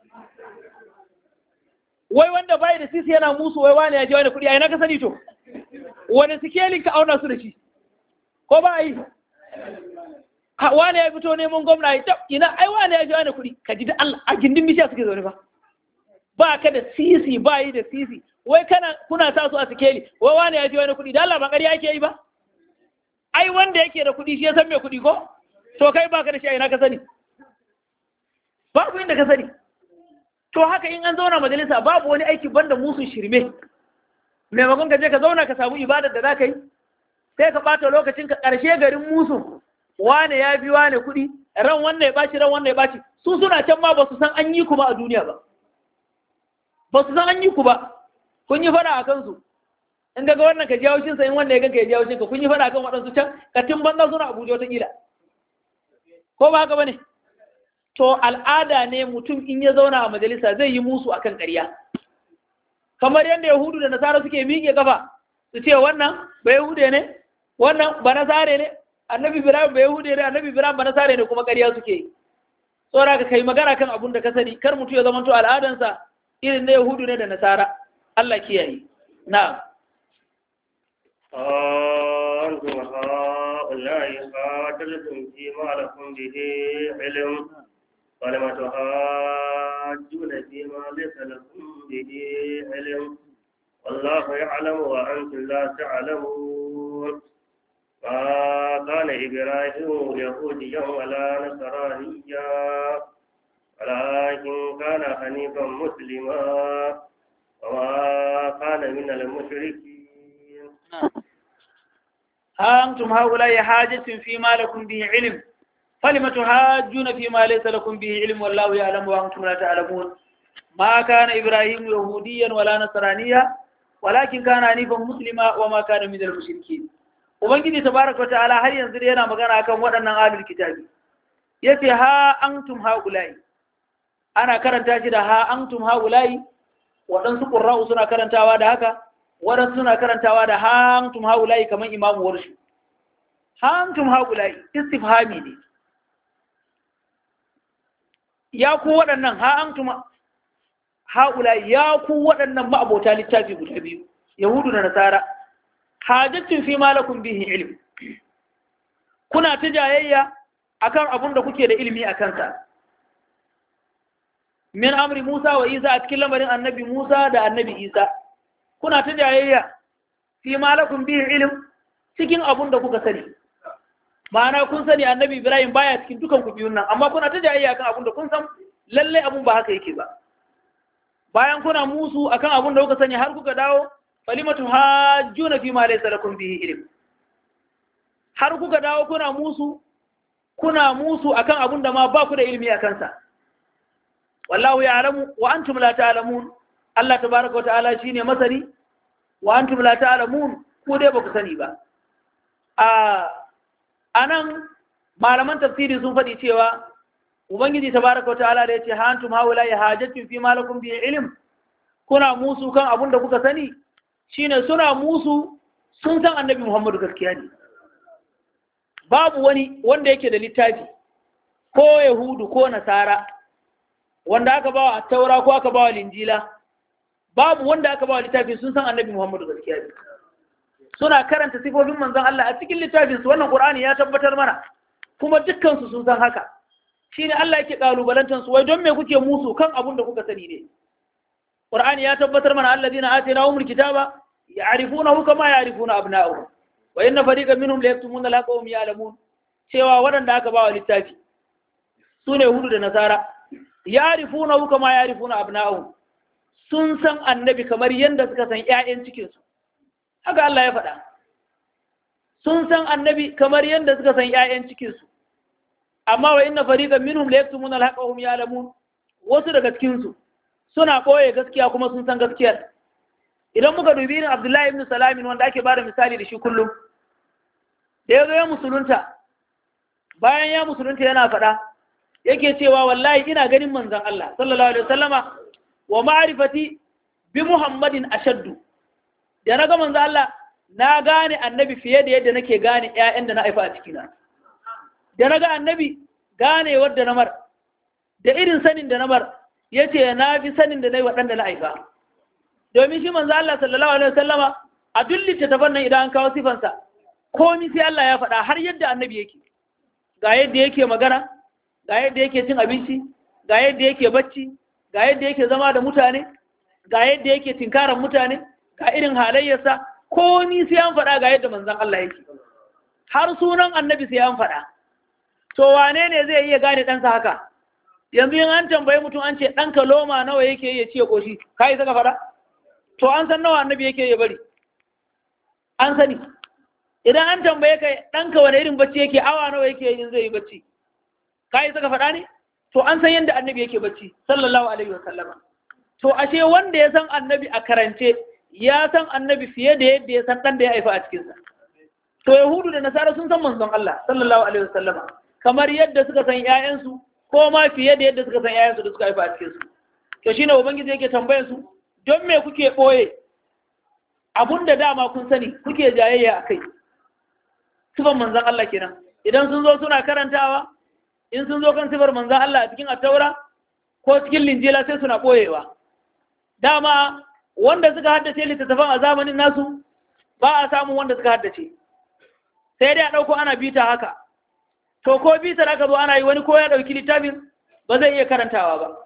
wai wanda bai da sisi yana musu wai wane ya fi wane kuɗi a yana ka sani to wani sikelin ka auna su da shi ko ba a yi wane ya fito neman gwamna ya tab ina ai wane ya ji wani kuɗi ka ji da Allah a gindin bishiya suke zaune ba ba ka da sisi ba yi da sisi wai kana kuna sa su a sikeli wai wane ya ji wani kuɗi da Allah ba ƙarya yake yi ba ai wanda yake da kuɗi shi ya san me kuɗi ko to kai ba ka da shi a ina ka sani babu inda ka sani to haka in an zauna majalisa babu wani aiki banda musun shirme maimakon ka je ka zauna ka samu ibadar da za ka yi sai ka ɓata lokacin ka ƙarshe garin musun wane ya bi wane kuɗi ran wannan ya ɓaci ran wannan ya ɓaci su suna can ma ba su san an yi ku ba a duniya ba ba su san an yi ku ba kun yi fada a kansu in ga wannan ka jawo shinsa in wannan ya ganka ya jawo shinka kun yi fada kan waɗansu can ka tun banza suna abuja wata ƙila ko ba haka ba ne to al'ada ne mutum in ya zauna a majalisa zai yi musu akan ƙarya kamar yadda yahudu da nasara suke miƙe kafa su ce wannan ba yahude ne wannan ba nasare ne annabi ibrahim ba yahude ne annabi ibrahim ba nasare ne kuma ƙarya suke yi tsora ka kai magana kan abun da ka sani kar mutu ya zama to al'adansa irin na yahudu ne da nasara Allah kiyaye na'am أنتم هؤلاء قاتلتم فيما لكم به علم ولم تحاجون فيما ليس لكم به علم والله يعلم وأنتم لا تعلمون ما كان إبراهيم يهوديا ولا نصرانيا ولكن كان حنيفا مسلما وما كان من المشركين ها أنتم هؤلاء حاجة فيما لكم به علم فلم تحاجون فيما ليس لكم به علم والله يعلم وأنتم لا تعلمون ما كان إبراهيم يهوديا ولا نصرانيا ولكن كان حنيفا مسلما وما كان من المشركين ubangiji tabaraka wa ta'ala har yanzu dai yana magana akan waɗannan ahlul kitabi yace ha antum haulai ana karanta shi da ha antum haulai waɗansu qurra'u suna karantawa da haka waɗansu suna karantawa da ha antum haulai kamar imamu warshi ha antum haulai istifhami ne ya ku waɗannan ha antum haulai ya ku waɗannan ma'abota littafi guda biyu yahudu da nasara hajjacin fi malakun bihi ilm kuna ta jayayya akan abun da kuke da ilimi a kansa min amri Musa wa Isa a cikin lamarin annabi Musa da annabi Isa kuna ta jayayya fi malakun bihi ilm cikin abun da kuka sani ma'ana kun sani annabi Ibrahim baya cikin dukan ku biyun nan amma kuna ta jayayya akan abun da kun san lalle abun ba haka yake ba bayan kuna musu akan abun da kuka sani har kuka dawo falimatu hajjuna fi ma laysa lakum bihi ilm har kuka dawo kuna musu kuna musu akan abun da ma ba ku da ilimi akan sa wallahu ya'lamu wa antum la ta'lamun Allah tabaaraka wa ta'ala shine masani wa antum la ta'lamun ku dai ba ku sani ba a anan malaman tafsiri sun faɗi cewa ubangiji tabaraka wa ta'ala da yace ha antum haula ya hajatu fi malakum bi ilm kuna musu kan abun da kuka sani shine suna musu sun san annabi Muhammadu gaskiya ne babu wani wanda yake da littafi ko yahudu ko nasara wanda aka bawa taura ko aka bawa linjila babu wanda aka bawa littafi sun san annabi Muhammadu gaskiya ne suna karanta sifofin manzon Allah a cikin littafin su wannan Qur'ani ya tabbatar mana kuma dukkan su sun san haka shine Allah yake kalubalantar su wai don me kuke musu kan abun da kuka sani ne Qur'ani ya tabbatar mana alladina atainahumul kitaba ya'rifunahu kama ya'rifuna abna'ahum wa inna fariqan minhum la yaktumuna la qawm ya'lamun cewa waɗanda aka bawa littafi sune hudu da nasara ya'rifunahu kama ya'rifuna abna'ahum sun san annabi kamar yanda suka san ƴaƴan cikin su haka Allah ya faɗa sun san annabi kamar yanda suka san ƴaƴan cikin su amma wa inna fariqan minhum la yaktumuna al-haqqa wa hum ya'lamun wasu daga cikin su suna ɓoye gaskiya kuma sun san gaskiyar idan muka dubi irin abdullahi ibn salamin wanda ake bada misali da shi kullum da ya zo ya musulunta bayan ya musulunta yana faɗa yake cewa wallahi ina ganin manzon Allah sallallahu alaihi wasallama wa ma'rifati bi muhammadin ashaddu da na ga manzon Allah na gane annabi fiye da yadda nake gane ƴaƴan da na haifa a cikina da na ga annabi gane wadda na mar da irin sanin da na mar ya ce na fi sanin da na yi waɗanda na haifa domin shi manzo Allah sallallahu alaihi wasallama a duk littattafan nan idan an kawo sifansa komi sai Allah ya faɗa har yadda annabi yake ga yadda yake magana ga yadda yake cin abinci ga yadda yake bacci ga yadda yake zama da mutane ga yadda yake tinkaran mutane ga irin halayyarsa komi sai an faɗa ga yadda manzon Allah yake har sunan annabi sai an faɗa to wane ne zai iya gane ɗansa haka yanzu yin an tambayi mutum an ce ɗanka loma nawa yake ya ce ƙoshi ka yi saka fara to an san nawa annabi yake ya bari an sani idan an tambaye ka ɗanka wani irin bacci yake awa nawa yake yin zai yi bacci ka yi saka faɗa ne to an san yadda annabi yake bacci sallallahu alaihi wa sallama to ashe wanda ya san annabi a karance ya san annabi fiye da yadda ya san ɗan da ya haifa a cikinsa to yahudu da nasara sun san manzon Allah sallallahu alaihi wa sallama kamar yadda suka san ƴaƴansu ko ma fiye da yadda suka san ƴaƴansu da suka haifa a cikinsu to shine ubangiji yake tambayar su don me kuke ɓoye abun da dama kun sani kuke jayayya a kai sifar manzan Allah kenan idan sun zo suna karantawa in sun zo kan sifar manzan Allah a cikin attaura ko cikin linjila sai suna ɓoyewa dama wanda suka haddace littattafan a zamanin nasu ba a samun wanda suka haddace sai dai a ɗauko ana bita haka to ko bitar aka zo ana yi wani ko ya ɗauki littafin ba zai iya karantawa ba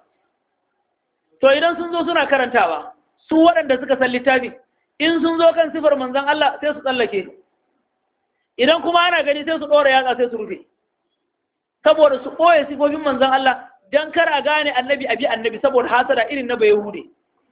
to idan sun zo suna karantawa su waɗanda suka san littafi in sun zo kan sifar manzan Allah sai su tsallake idan kuma ana gani sai su ɗora yatsa sai su rufe saboda su ɓoye sifofin manzan Allah don kar a gane annabi abi annabi saboda hasada irin na bai hude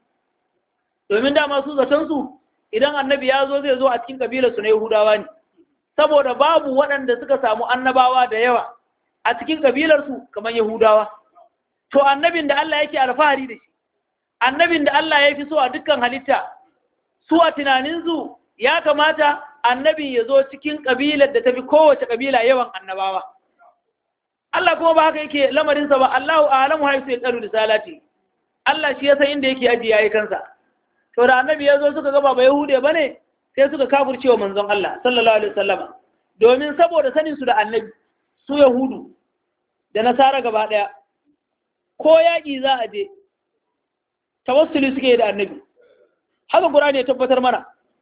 domin dama su zaton su idan annabi ya zo zai zo a cikin kabilar su na yahudawa ne saboda babu waɗanda suka samu annabawa da yawa a cikin kabilar su kamar yahudawa to annabin da Allah yake alfahari da shi annabin da Allah ya fi so a dukkan halitta su a tunaninsu ya kamata annabin ya zo cikin ƙabilar da tafi kowace ƙabila yawan annabawa Allah kuma ba haka yake lamarinsa ba Allahu a'lamu haisu ya tsaru da salati Allah shi ya san inda yake ajiye yayi kansa to da annabi ya zo suka gaba ba yahude bane sai suka kafircewa manzon Allah sallallahu alaihi wasallama domin saboda sanin su da annabi su yahudu da nasara gaba daya ko yaƙi za a je tawassuli suke da annabi haka Qur'ani ya tabbatar mana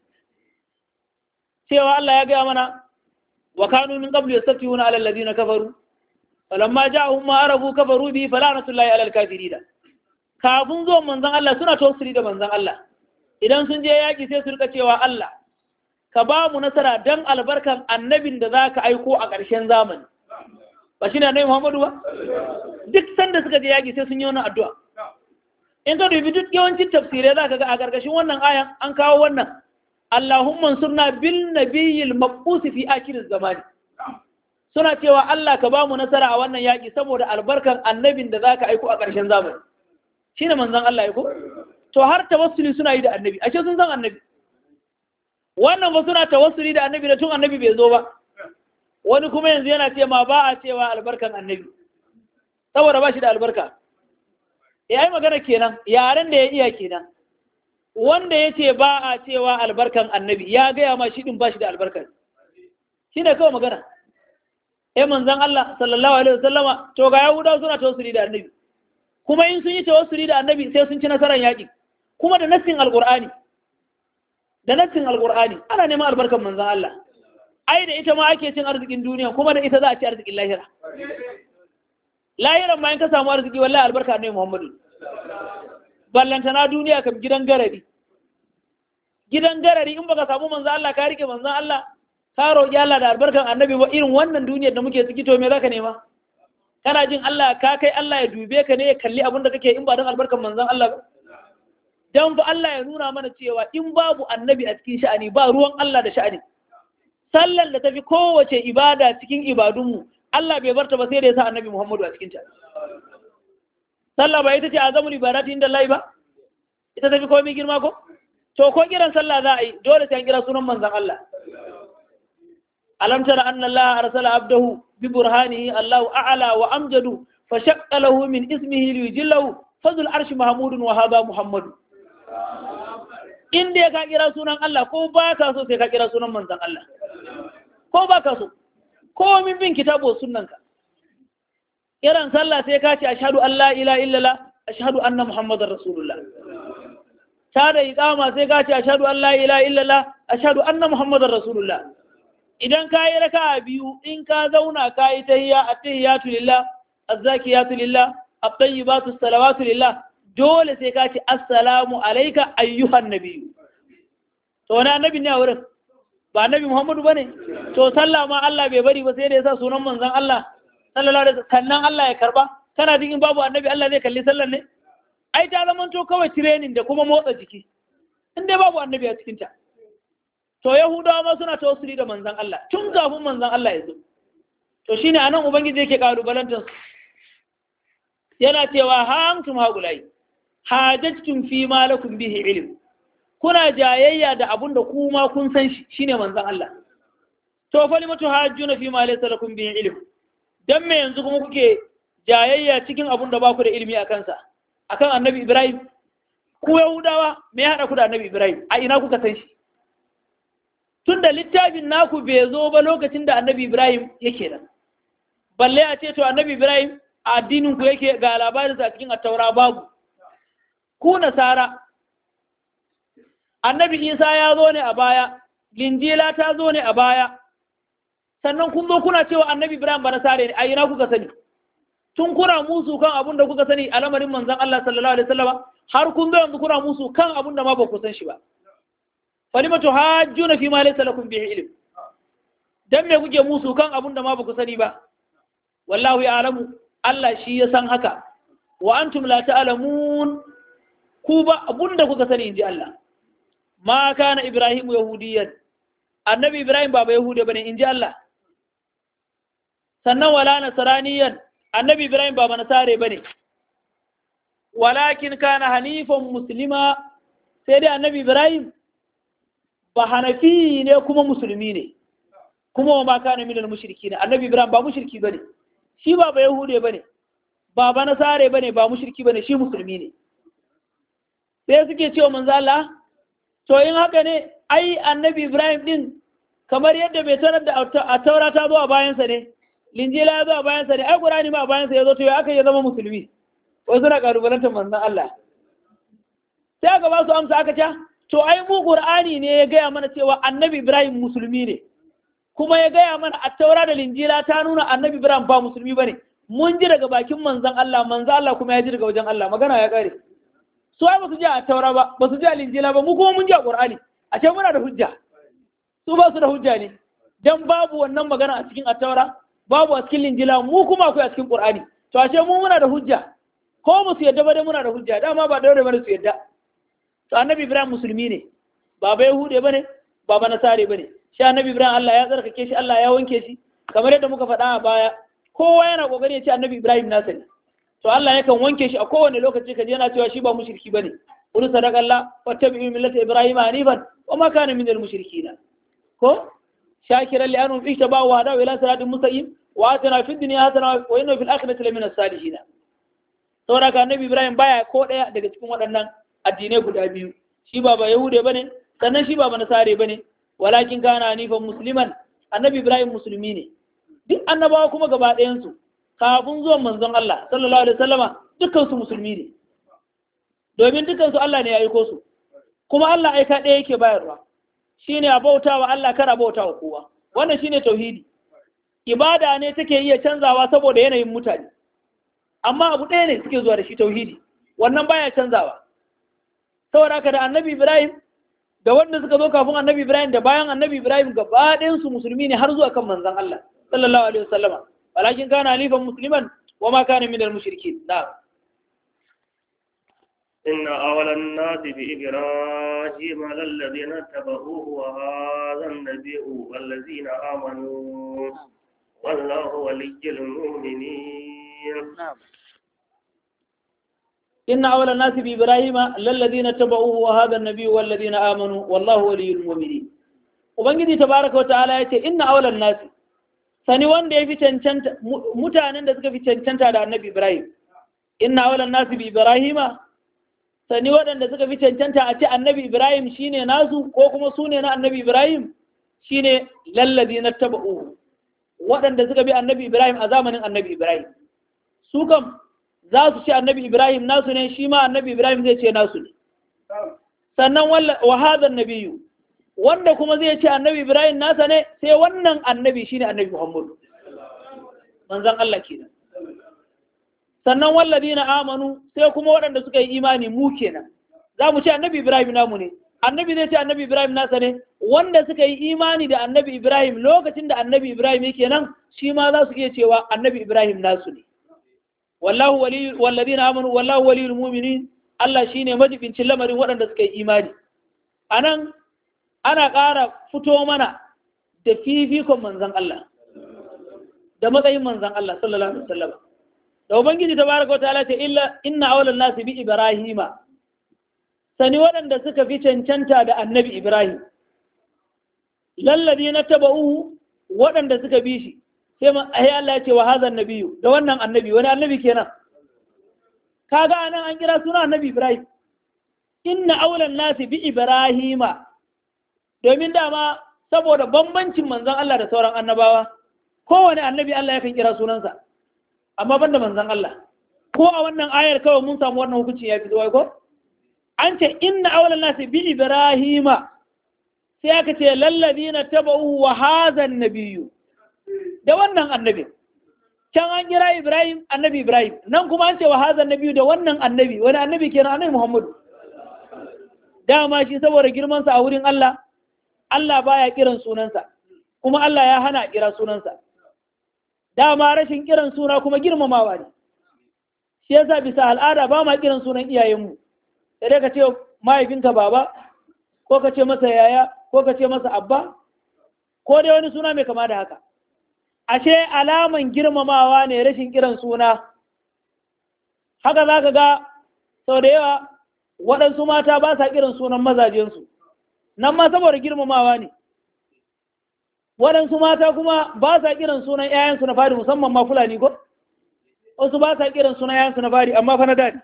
cewa Allah ya gaya mana wa kanu min qablu yastafihuna 'ala alladhina kafaru falamma ja'ahum ma arabu kafaru bi falanatullahi 'ala al-kafirin kafin zuwan manzon Allah suna tawassuli da manzon Allah idan sun je yaƙi sai su rika cewa Allah ka ba mu nasara dan albarkan annabin da zaka aiko a ƙarshen zamani ba shi ne annabi Muhammadu ba duk sanda suka je yaƙi sai sun yi wannan addu'a in ka dubi duk yawancin tafsirai za ka ga a gargashin wannan ayan an kawo wannan Allahumma surna bil nabiyil maqbus fi akhir zamani suna cewa Allah ka ba mu nasara a wannan yaki saboda albarkan annabin da zaka aiko a ƙarshen zamani shine manzon Allah aiko to har tawassuli suna yi da annabi ashe sun san annabi wannan ba suna tawassuli da annabi da tun annabi bai zo ba wani kuma yanzu yana ce ma ba a cewa albarkan annabi saboda ba shi da albarka ya yi magana kenan yaren da ya iya kenan wanda ya ce ba a cewa albarkan annabi ya gaya ma shi din ba shi da albarka shi ne kawai magana eh manzan Allah sallallahu alaihi wasallama to ga yahudawa suna tawassuli da annabi kuma in sun yi tawassuli da annabi sai sun ci nasarar yaƙi kuma da nassin alqur'ani da nassin alqur'ani ana neman albarkan manzan Allah ai da ita ma ake cin arzikin duniya kuma da ita za a ci arzikin lahira lahiran ma in ka samu arziki wallahi albarka ne Muhammadu ballantana duniya kam gidan garari gidan garari in baka samu manzan Allah ka rike manzan Allah ka roƙi Allah da albarkan annabi ba irin wannan duniyar da muke ciki to me zaka nema kana jin Allah ka kai Allah ya dube ka ne ya kalli abin da kake in ba don albarkan manzan Allah ba dan fa Allah ya nuna mana cewa in babu annabi a cikin sha'ani ba ruwan Allah da sha'ani sallar da tafi kowace ibada cikin ibadunmu Allah bai barta ba sai da ya sa annabi Muhammadu a cikin ta sallah ba ita ce azamul ibadati inda Allah ba ita tafi komai girma ko to ko kiran sallah za a yi dole sai an kira sunan manzan Allah alam tara anna Allah arsala abdahu bi burhanihi Allahu a'la wa amjadu fa shaqqa lahu min ismihi li yujillahu fazul arshi mahmudun wa hadha muhammadu in dai ka kira sunan Allah ko ba ka so sai ka kira sunan manzan Allah ko ba ka so ko min bin kitabo sunnanka kiran sallah sai ka ce ashhadu an la ilaha illallah ashhadu anna muhammadar rasulullah ta da iqama sai ka ce ashhadu an la ilaha illallah ashhadu anna muhammadar rasulullah idan ka yi raka'a biyu in ka zauna ka yi tahiyya at-tahiyyatu lillah az-zakiyatu lillah at-tayyibatu salawatu lillah dole sai ka ce assalamu alayka ayyuhan nabiyyu to wani annabi ne a wurin ba annabi muhammadu bane to sallah ma Allah bai bari ba sai da yasa sunan manzon Allah sallallahu alaihi wasallam kannan Allah ya karba kana jin in babu annabi Allah zai kalli sallar ne ai ta zama to kawai training da kuma motsa jiki in dai babu annabi a cikin ta to yahudawa ma suna tawassuli da manzon Allah tun kafin manzon Allah ya zo to shine anan ubangiji yake kalubalantar su yana cewa ha antum haulai hajajtum fi ma lakum bihi ilm kuna jayayya da abun da ku ma kun san shi shine manzon Allah to fa limatu hajjuna fi ma laysa lakum bihi ilm dan me yanzu kuma kuke jayayya cikin abun da ba ku da ilimi a kansa akan annabi Ibrahim ku Yahudawa me ya hada ku da annabi Ibrahim a ina kuka san shi tunda littafin naku bai zo ba lokacin da annabi Ibrahim yake nan balle a ce to annabi Ibrahim a addinin ku yake ga labarinsa a cikin attaura babu ku nasara annabi Isa ya zo ne a baya linjila ta zo ne a baya sannan kun zo kuna cewa annabi Ibrahim ba nasare ne a ina kuka sani tun kuna musu kan abun da kuka sani a lamarin manzon Allah sallallahu alaihi wasallam har kun zo yanzu kuna musu kan abun da ma ba ku san shi ba falimatu hajjuna fi ma laysa lakum bihi ilm dan me kuke musu kan abun da ma ba ku sani ba wallahu ya'lamu Allah shi ya san haka wa antum la ta'lamun ku ba abun da kuka sani inji Allah ma kana ibrahim yahudiyan annabi ibrahim ba ba yahude bane inji Allah sannan wala nasraniyan annabi ibrahim ba nasare bane walakin kana hanifan muslima sai dai annabi ibrahim ba hanafi ne kuma musulmi ne kuma wa ma kana minal mushriki ne annabi ibrahim ba mushriki bane shi ba ba yahude bane ba ba nasare bane ba mushriki bane shi musulmi ne sai suke cewa manzo Allah to in haka ne ai annabi ibrahim din kamar yadda bai sanar da a taura ta zo a bayansa ne linjila ya zo a bayansa ne ai qur'ani ma a bayansa ya zo to ya aka ya zama musulmi wai suna karubalantar manzon Allah sai aka ba su amsa aka ce to ai mu qur'ani ne ya gaya mana cewa annabi ibrahim musulmi ne kuma ya gaya mana a taura da linjila ta nuna annabi ibrahim ba musulmi bane mun ji daga bakin manzon Allah manzon Allah kuma ya ji daga wajen Allah magana ya kare su ai ba su ji a taura ba ba su ji a linjila ba mu kuma mun ji a qur'ani a ce muna da hujja su ba su da hujja ne dan babu wannan magana a cikin attaura babu a cikin linjila mu kuma akwai a cikin qur'ani to a ce mu muna da hujja ko musu yadda ba dai muna da hujja dama ba daure bane su yadda to annabi ibrahim musulmi ne ba bai hude bane ba ba nasare bane shi annabi ibrahim Allah ya tsarkake shi Allah ya wanke shi kamar yadda muka faɗa a baya kowa yana kokari ya ce annabi ibrahim nasa ne to Allah yakan wanke shi a kowane lokaci kaje yana cewa shi ba mushriki bane qul sadaqallah wattabi'u millata ibrahim hanifan wa ma kana minal mushrikina ko shakiran li anhum ihtabahu wa hadaw ila siratin mustaqim wa atana fid dunya hasana wa inna fil akhirati lamina salihin saboda ka annabi ibrahim baya ko daya daga cikin waɗannan addinai guda biyu shi ba ba yahude bane sannan shi ba ba nasare bane walakin kana hanifan musliman annabi ibrahim musulmi ne duk annabawa kuma gaba ɗayan su kafin zuwan manzon Allah sallallahu alaihi wasallama dukkan su musulmi ne domin dukkan su Allah ne ya aiko su kuma Allah aika ɗaya yake bayarwa shine a bautawa Allah kar a bautawa kowa wannan shine tauhidi ibada ne take iya canzawa saboda yanayin mutane amma abu ɗaya ne suke zuwa da shi tauhidi wannan baya canzawa saboda haka da annabi Ibrahim da wanda suka zo kafin annabi Ibrahim da bayan annabi Ibrahim gaba ɗayan su musulmi ne har zuwa kan manzon Allah sallallahu alaihi wasallama walakin kana halifan musliman wa ma kana minal mushrikin na'am إن أولى الناس بإبراهيم للذين اتبعوه وهذا النبي والذين آمنوا والله ولي المؤمنين نعم إن أولى الناس بإبراهيم للذين اتبعوه وهذا النبي والذين آمنوا والله ولي المؤمنين Ubangiji tabaraka wata'ala ya ce inna aulan nasi sani wanda ya fi cancanta mutanen da suka fi cancanta da annabi Ibrahim inna aulan nasi bi Ibrahima sani waɗanda suka fi cancanta a ce annabi Ibrahim shine nasu ko kuma su ne na annabi Ibrahim shine lallazi na taba'u waɗanda suka bi annabi Ibrahim a zamanin annabi Ibrahim su kam za su ce annabi Ibrahim nasu ne shi ma annabi Ibrahim zai ce nasu ne sannan wa hadha nabiyyu wanda kuma zai ce annabi Ibrahim nasa ne sai wannan annabi shine annabi Muhammad manzon Allah kenan sannan walladina amanu sai kuma waɗanda suka yi imani mu kenan za mu ce annabi Ibrahim namu ne annabi zai ce annabi Ibrahim nasa ne wanda suka yi imani da annabi Ibrahim lokacin da annabi Ibrahim yake nan shi ma za su iya cewa annabi Ibrahim nasu ne wallahu wali walladina amanu wallahu waliyul mu'minin Allah shine majibincin lamarin waɗanda suka yi imani anan ana ƙara fito mana da fifikon manzon Allah da matsayin manzon Allah sallallahu alaihi wasallam da ubangiji tabaraka wa ta'ala ce illa inna awlan nasi bi ibrahima sani waɗanda suka fi cancanta da annabi ibrahim lallabi na taba'uhu waɗanda suka bi shi sai ma ai Allah ya ce wa hadha nabiyyu da wannan annabi wani annabi kenan kaga anan an kira suna annabi ibrahim inna awlan nasi bi ibrahima domin dama saboda bambancin manzon Allah da sauran annabawa kowane annabi Allah yakan kira sunansa amma banda manzon Allah ko a wannan ayar kawai mun samu wannan hukunci ya fito wai ko an ce inna awlan nasi bi ibrahima sai aka ce lallazina taba'u wa hadha nabiyyu da wannan annabi can an kira Ibrahim annabi Ibrahim nan kuma an ce wa hadha nabiyyu da wannan annabi wani annabi kenan annabi Muhammadu dama shi saboda girman sa a wurin Allah Allah baya kiran sunansa kuma Allah ya hana kira sunansa dama rashin kiran suna kuma girmamawa ne shi yasa bisa al'ada ba ma kiran sunan iyayenmu sai dai ka ce mahaifinka baba ko ka ce masa yaya ko ka ce masa abba ko dai wani suna mai kama da haka ashe alaman girmamawa ne rashin kiran suna haka za ka ga sau da yawa waɗansu mata ba sa kiran sunan mazajensu nan ma saboda girmamawa ne waɗansu mata kuma ba sa kiran sunan 'ya'yansu na fari musamman ma fulani ko wasu ba sa kiran sunan 'ya'yansu na fari amma fa na dadi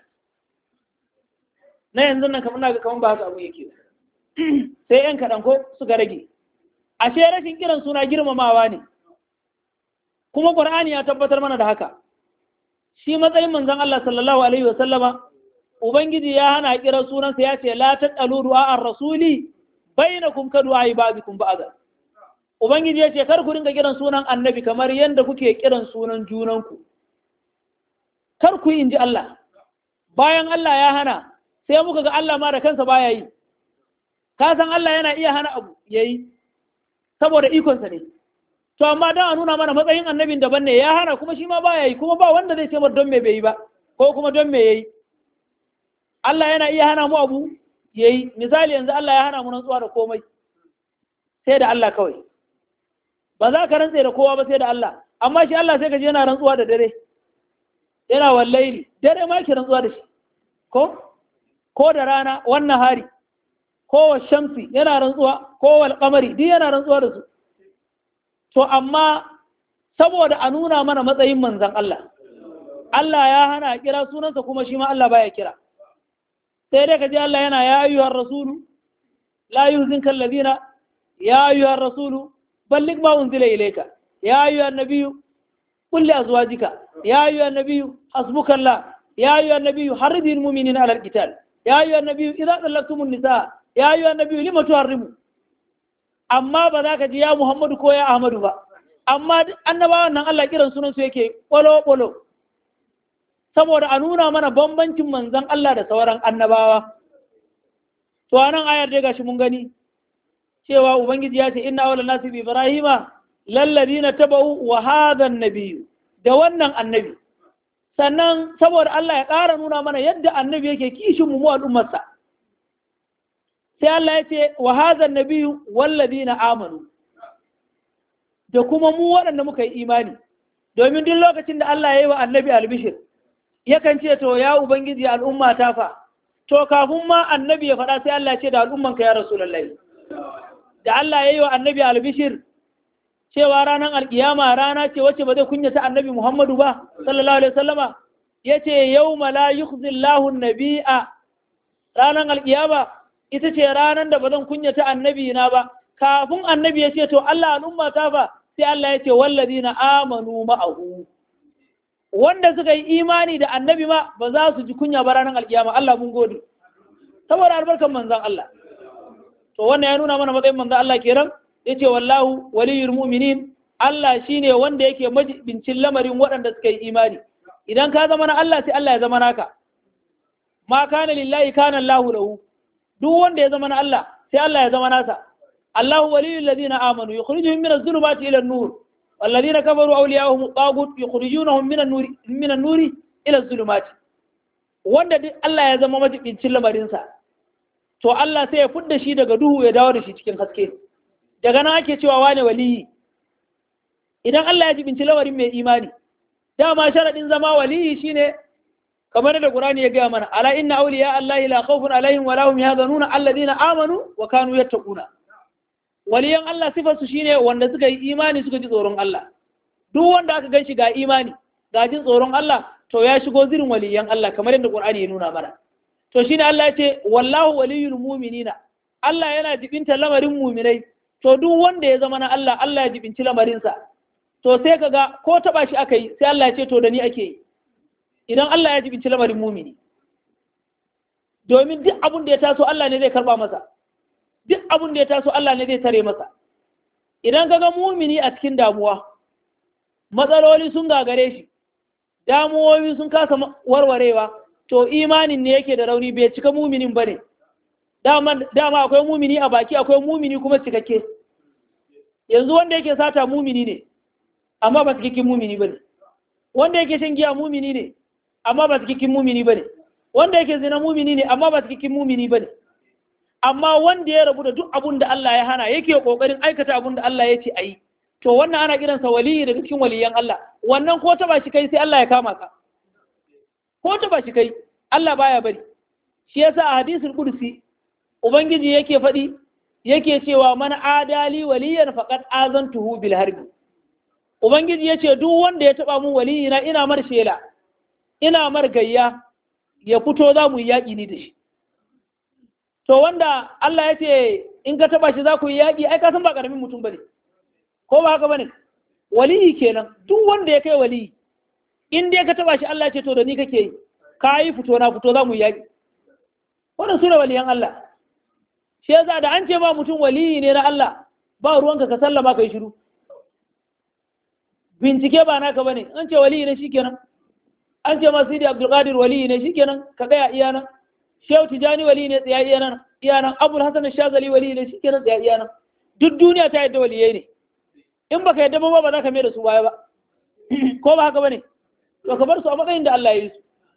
na yanzu nan kamar na ga kamar ba haka abu yake sai 'yan kaɗan ko suka rage ashe rashin kiran suna girmamawa ne kuma ƙur'ani ya tabbatar mana da haka shi matsayin manzon Allah sallallahu alaihi wa sallama ubangiji ya hana kira sunansa ya ce la taqalu du'a ar-rasuli bainakum ka du'a ibadikum ba'da ubangiji ya ce kar ku ringa kiran sunan annabi kamar yadda kuke kiran sunan junanku kar ku yi inji Allah bayan Allah ya hana sai muka ga Allah ma da kansa baya yi ka san Allah yana iya hana abu yayi saboda ikonsa ne to amma dan a nuna mana matsayin annabin daban ne ya hana kuma shi ma baya yi kuma ba wanda zai ce mar don me bai yi ba ko kuma don me yayi Allah yana iya hana mu abu yayi misali yanzu Allah ya hana mu rantsuwa da komai sai da Allah kawai ba za ka rantse da kowa ba sai da Allah amma shi Allah sai ka je yana rantsuwa da dare yana wallaili dare ma ki rantsuwa da shi ko ko da rana wannan hari ko wa shamsi yana rantsuwa ko wal qamari duk yana rantsuwa da su to amma saboda a nuna mana matsayin manzon Allah Allah ya hana a kira sunansa kuma shi ma Allah baya kira sai dai ka ji Allah yana ya ayyuhar rasulu la yuzinka alladhina ya ayyuhar rasulu balligh ma unzila ilayka ya ayyuhan nabiyyu qul li azwajika ya ayyuhan nabiyyu hasbukallah ya ayyuhan nabiyyu harridil mu'minina ala alqital ya ayyuhan nabiyyu idza talaqtumun nisaa ya ayyuhan nabiyyu lima tuharrimu amma ba za ka ji ya Muhammadu ko ya Ahmadu ba amma annabawan nan Allah kiran sunan su yake bolo bolo saboda a nuna mana bambancin manzan Allah da sauran annabawa to anan ayar dai gashi mun gani cewa ubangiji ya ce inna awla nasi bi ibrahima lalladina tabau wa hadha nabiyyu da wannan annabi sannan saboda Allah ya ƙara nuna mana yadda annabi yake kishin mu al'ummarsa sai Allah ya ce wa hadha nabiyyu walladina amanu da kuma mu waɗanda muka yi imani domin duk lokacin da Allah ya yi wa annabi albishir yakan ce to ya ubangiji al'umma ta fa to kafin ma annabi ya faɗa sai Allah ya ce da al'umman ka ya rasulullahi da Allah ya yi wa annabi albishir cewa ranar alkiyama rana ce wacce ba zai kunyata annabi Muhammadu ba sallallahu alaihi wasallama yace yawma la yukhzillahu an-nabiyya ranar alkiyama ita ce ranar da ba zan kunyata annabi na ba kafin annabi ya ce to Allah al'umma ta fa sai Allah ya ce wallazina amanu ma'ahu wanda suka yi imani da annabi ma ba za su ji kunya ba ranar alkiyama Allah mun gode saboda albarkan manzon Allah to wannan ya nuna mana matsayin manzon Allah kenan yace wallahu waliyul mu'minin Allah shine wanda yake majibincin lamarin waɗanda suka yi imani idan ka zama na Allah sai Allah ya zama naka ma kana lillahi kana Allahu lahu duk wanda ya zama na Allah sai Allah ya zama nasa Allahu waliyul ladina amanu yukhrijuhum min adh-dhulumati ila an-nur والذين كفروا أولياءهم الطاغوت يخرجونهم من النور من النور إلى الظلمات wanda duk Allah ya zama majibincin lamarinsa to Allah sai ya fudda shi daga duhu ya dawo da shi cikin haske daga nan ake cewa wane waliyi idan Allah ya jibinci lamarin mai imani dama sharadin zama waliyi shine kamar da Qur'ani ya gaya mana ala inna awliya Allah la khawfun alaihim wa lahum yahzanuna alladhina amanu wa kanu yattaquna waliyan Allah sifarsu shine wanda suka yi imani suka ji tsoron Allah duk wanda aka gan shi ga imani ga jin tsoron Allah to ya shigo zirin waliyan Allah kamar yadda Qur'ani ya nuna mana to shine Allah ya ce wallahu waliyul mu'minina Allah yana jibinta lamarin mu'minai to duk wanda ya zama na Allah Allah ya jibinci lamarinsa to sai kaga ko taba shi aka yi sai Allah ya ce to da ni ake yi idan Allah ya jibinci lamarin mu'mini domin duk abin da ya taso Allah ne zai karba masa duk abin da ya taso Allah ne zai tare masa idan ka ga mumini a cikin damuwa matsaloli sun gagare shi damuwoyi sun kasa warwarewa to imanin ne yake da rauni bai cika muminin ba ne dama akwai mumini a baki akwai mumini kuma cikakke yanzu wanda yake sata mumini ne amma ba cikakken mumini ba ne wanda yake shan giya mumini ne amma ba cikakken mumini ba ne wanda yake zina mumini ne amma ba cikakken mumini ba ne amma wanda ya rabu da duk abun da Allah ya hana yake kokarin aikata abun da Allah ya ce ayi to wannan ana kiransa waliyi daga cikin waliyan Allah wannan ko ta ba shi kai sai Allah ya kama ka ko ta ba shi kai Allah baya bari shi yasa a hadisul qudsi ubangiji yake faɗi yake cewa man adali waliyan faqad azantuhu bil harbi ubangiji yace duk wanda ya taba mu waliyina ina mar shela ina mar gayya ya fito za mu yi yaƙi ni da shi to wanda Allah ya ce in ka taba shi za ku yi yaƙi ai ka san ba ƙaramin mutum bane ko ba haka bane waliyi kenan duk wanda ya kai waliyi in dai ka taba shi Allah ya ce to da ni kake yi ka yi fito na fito za mu yi yaƙi wannan sune waliyan Allah shi yasa da an ce ba mutum waliyi ne na Allah ba ruwanka ka sallama kai shiru bincike ba naka bane an ce waliyi ne shikenan an ce ma Sidi Abdul Qadir waliyi ne shikenan ka gaya iyana Shehu Tijani wali ne tsaya iyanan iyanan Abul Hasan Shazali wali ne shikenan tsaya iyanan duk duniya ta yadda waliyai ne in baka yadda ba ba za ka mai da su baya ba ko ba haka bane to ka bar su a matsayin da Allah ya yi su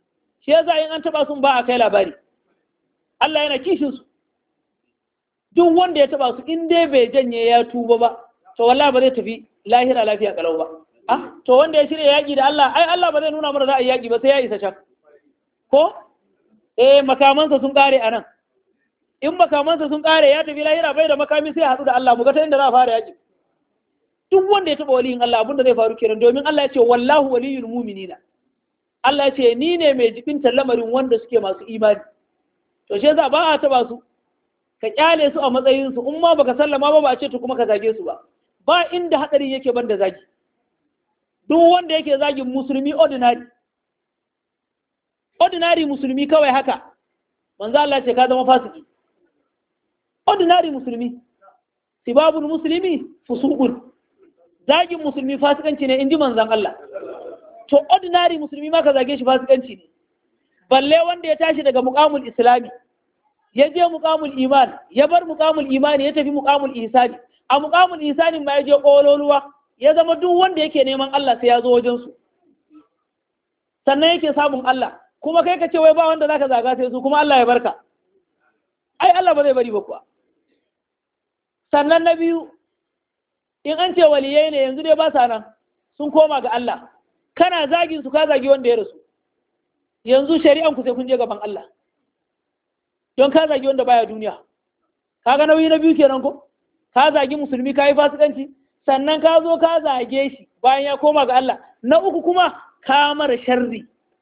shi yasa in an taba sun ba a kai labari Allah yana kishin su duk wanda ya taba su in dai bai janye ya tuba ba to wallahi ba zai tafi lahira lafiya kalau ba ah to wanda ya shirya yaki da Allah ai Allah ba zai nuna mana za a yi yaki ba sai ya isa can ko eh makamansa sun kare anan in makamansa sun kare ya tafi lahira bai da makami sai ya haɗu da Allah mu ga ta inda za a fara yaki duk wanda ya taba waliyin Allah abinda zai faru kenan domin Allah ya ce wallahu waliyul mu'minina Allah ya ce ni ne mai jibinta lamarin wanda suke masu imani to shi yasa ba a taba su ka kyale su a matsayin su in ma baka sallama ba ba a ce to kuma ka zage su ba ba inda hadarin yake banda zagi duk wanda yake zagin musulmi ordinary ordinary musulmi kawai haka manzo Allah ce ka zama fasiki ordinary musulmi sibabul muslimi fusuqun zagin musulmi fasikanci ne inji manzon Allah to ordinary musulmi ma ka zage shi fasikanci ne balle wanda ya tashi daga muqamul islami ya je muqamul iman ya bar muqamul imani ya tafi muqamul ihsani a muqamul ihsani ma ya je kololuwa ya zama duk wanda yake neman Allah sai ya zo wajen su sannan yake samun Allah kuma kai ka ce wai ba wanda zaka zaga sai su kuma Allah ya barka ai Allah ba zai bari ba kuwa sannan na biyu in an ce waliyai ne yanzu dai ba sa nan sun koma ga Allah kana zagin su ka zagi wanda ya rasu yanzu shari'an ku sai kun je gaban Allah don ka zagi wanda baya duniya kaga nauyi na biyu kenan ko ka zagi musulmi ka yi fasikanci sannan ka zo ka zage shi bayan ya koma ga Allah na uku kuma ka mara sharri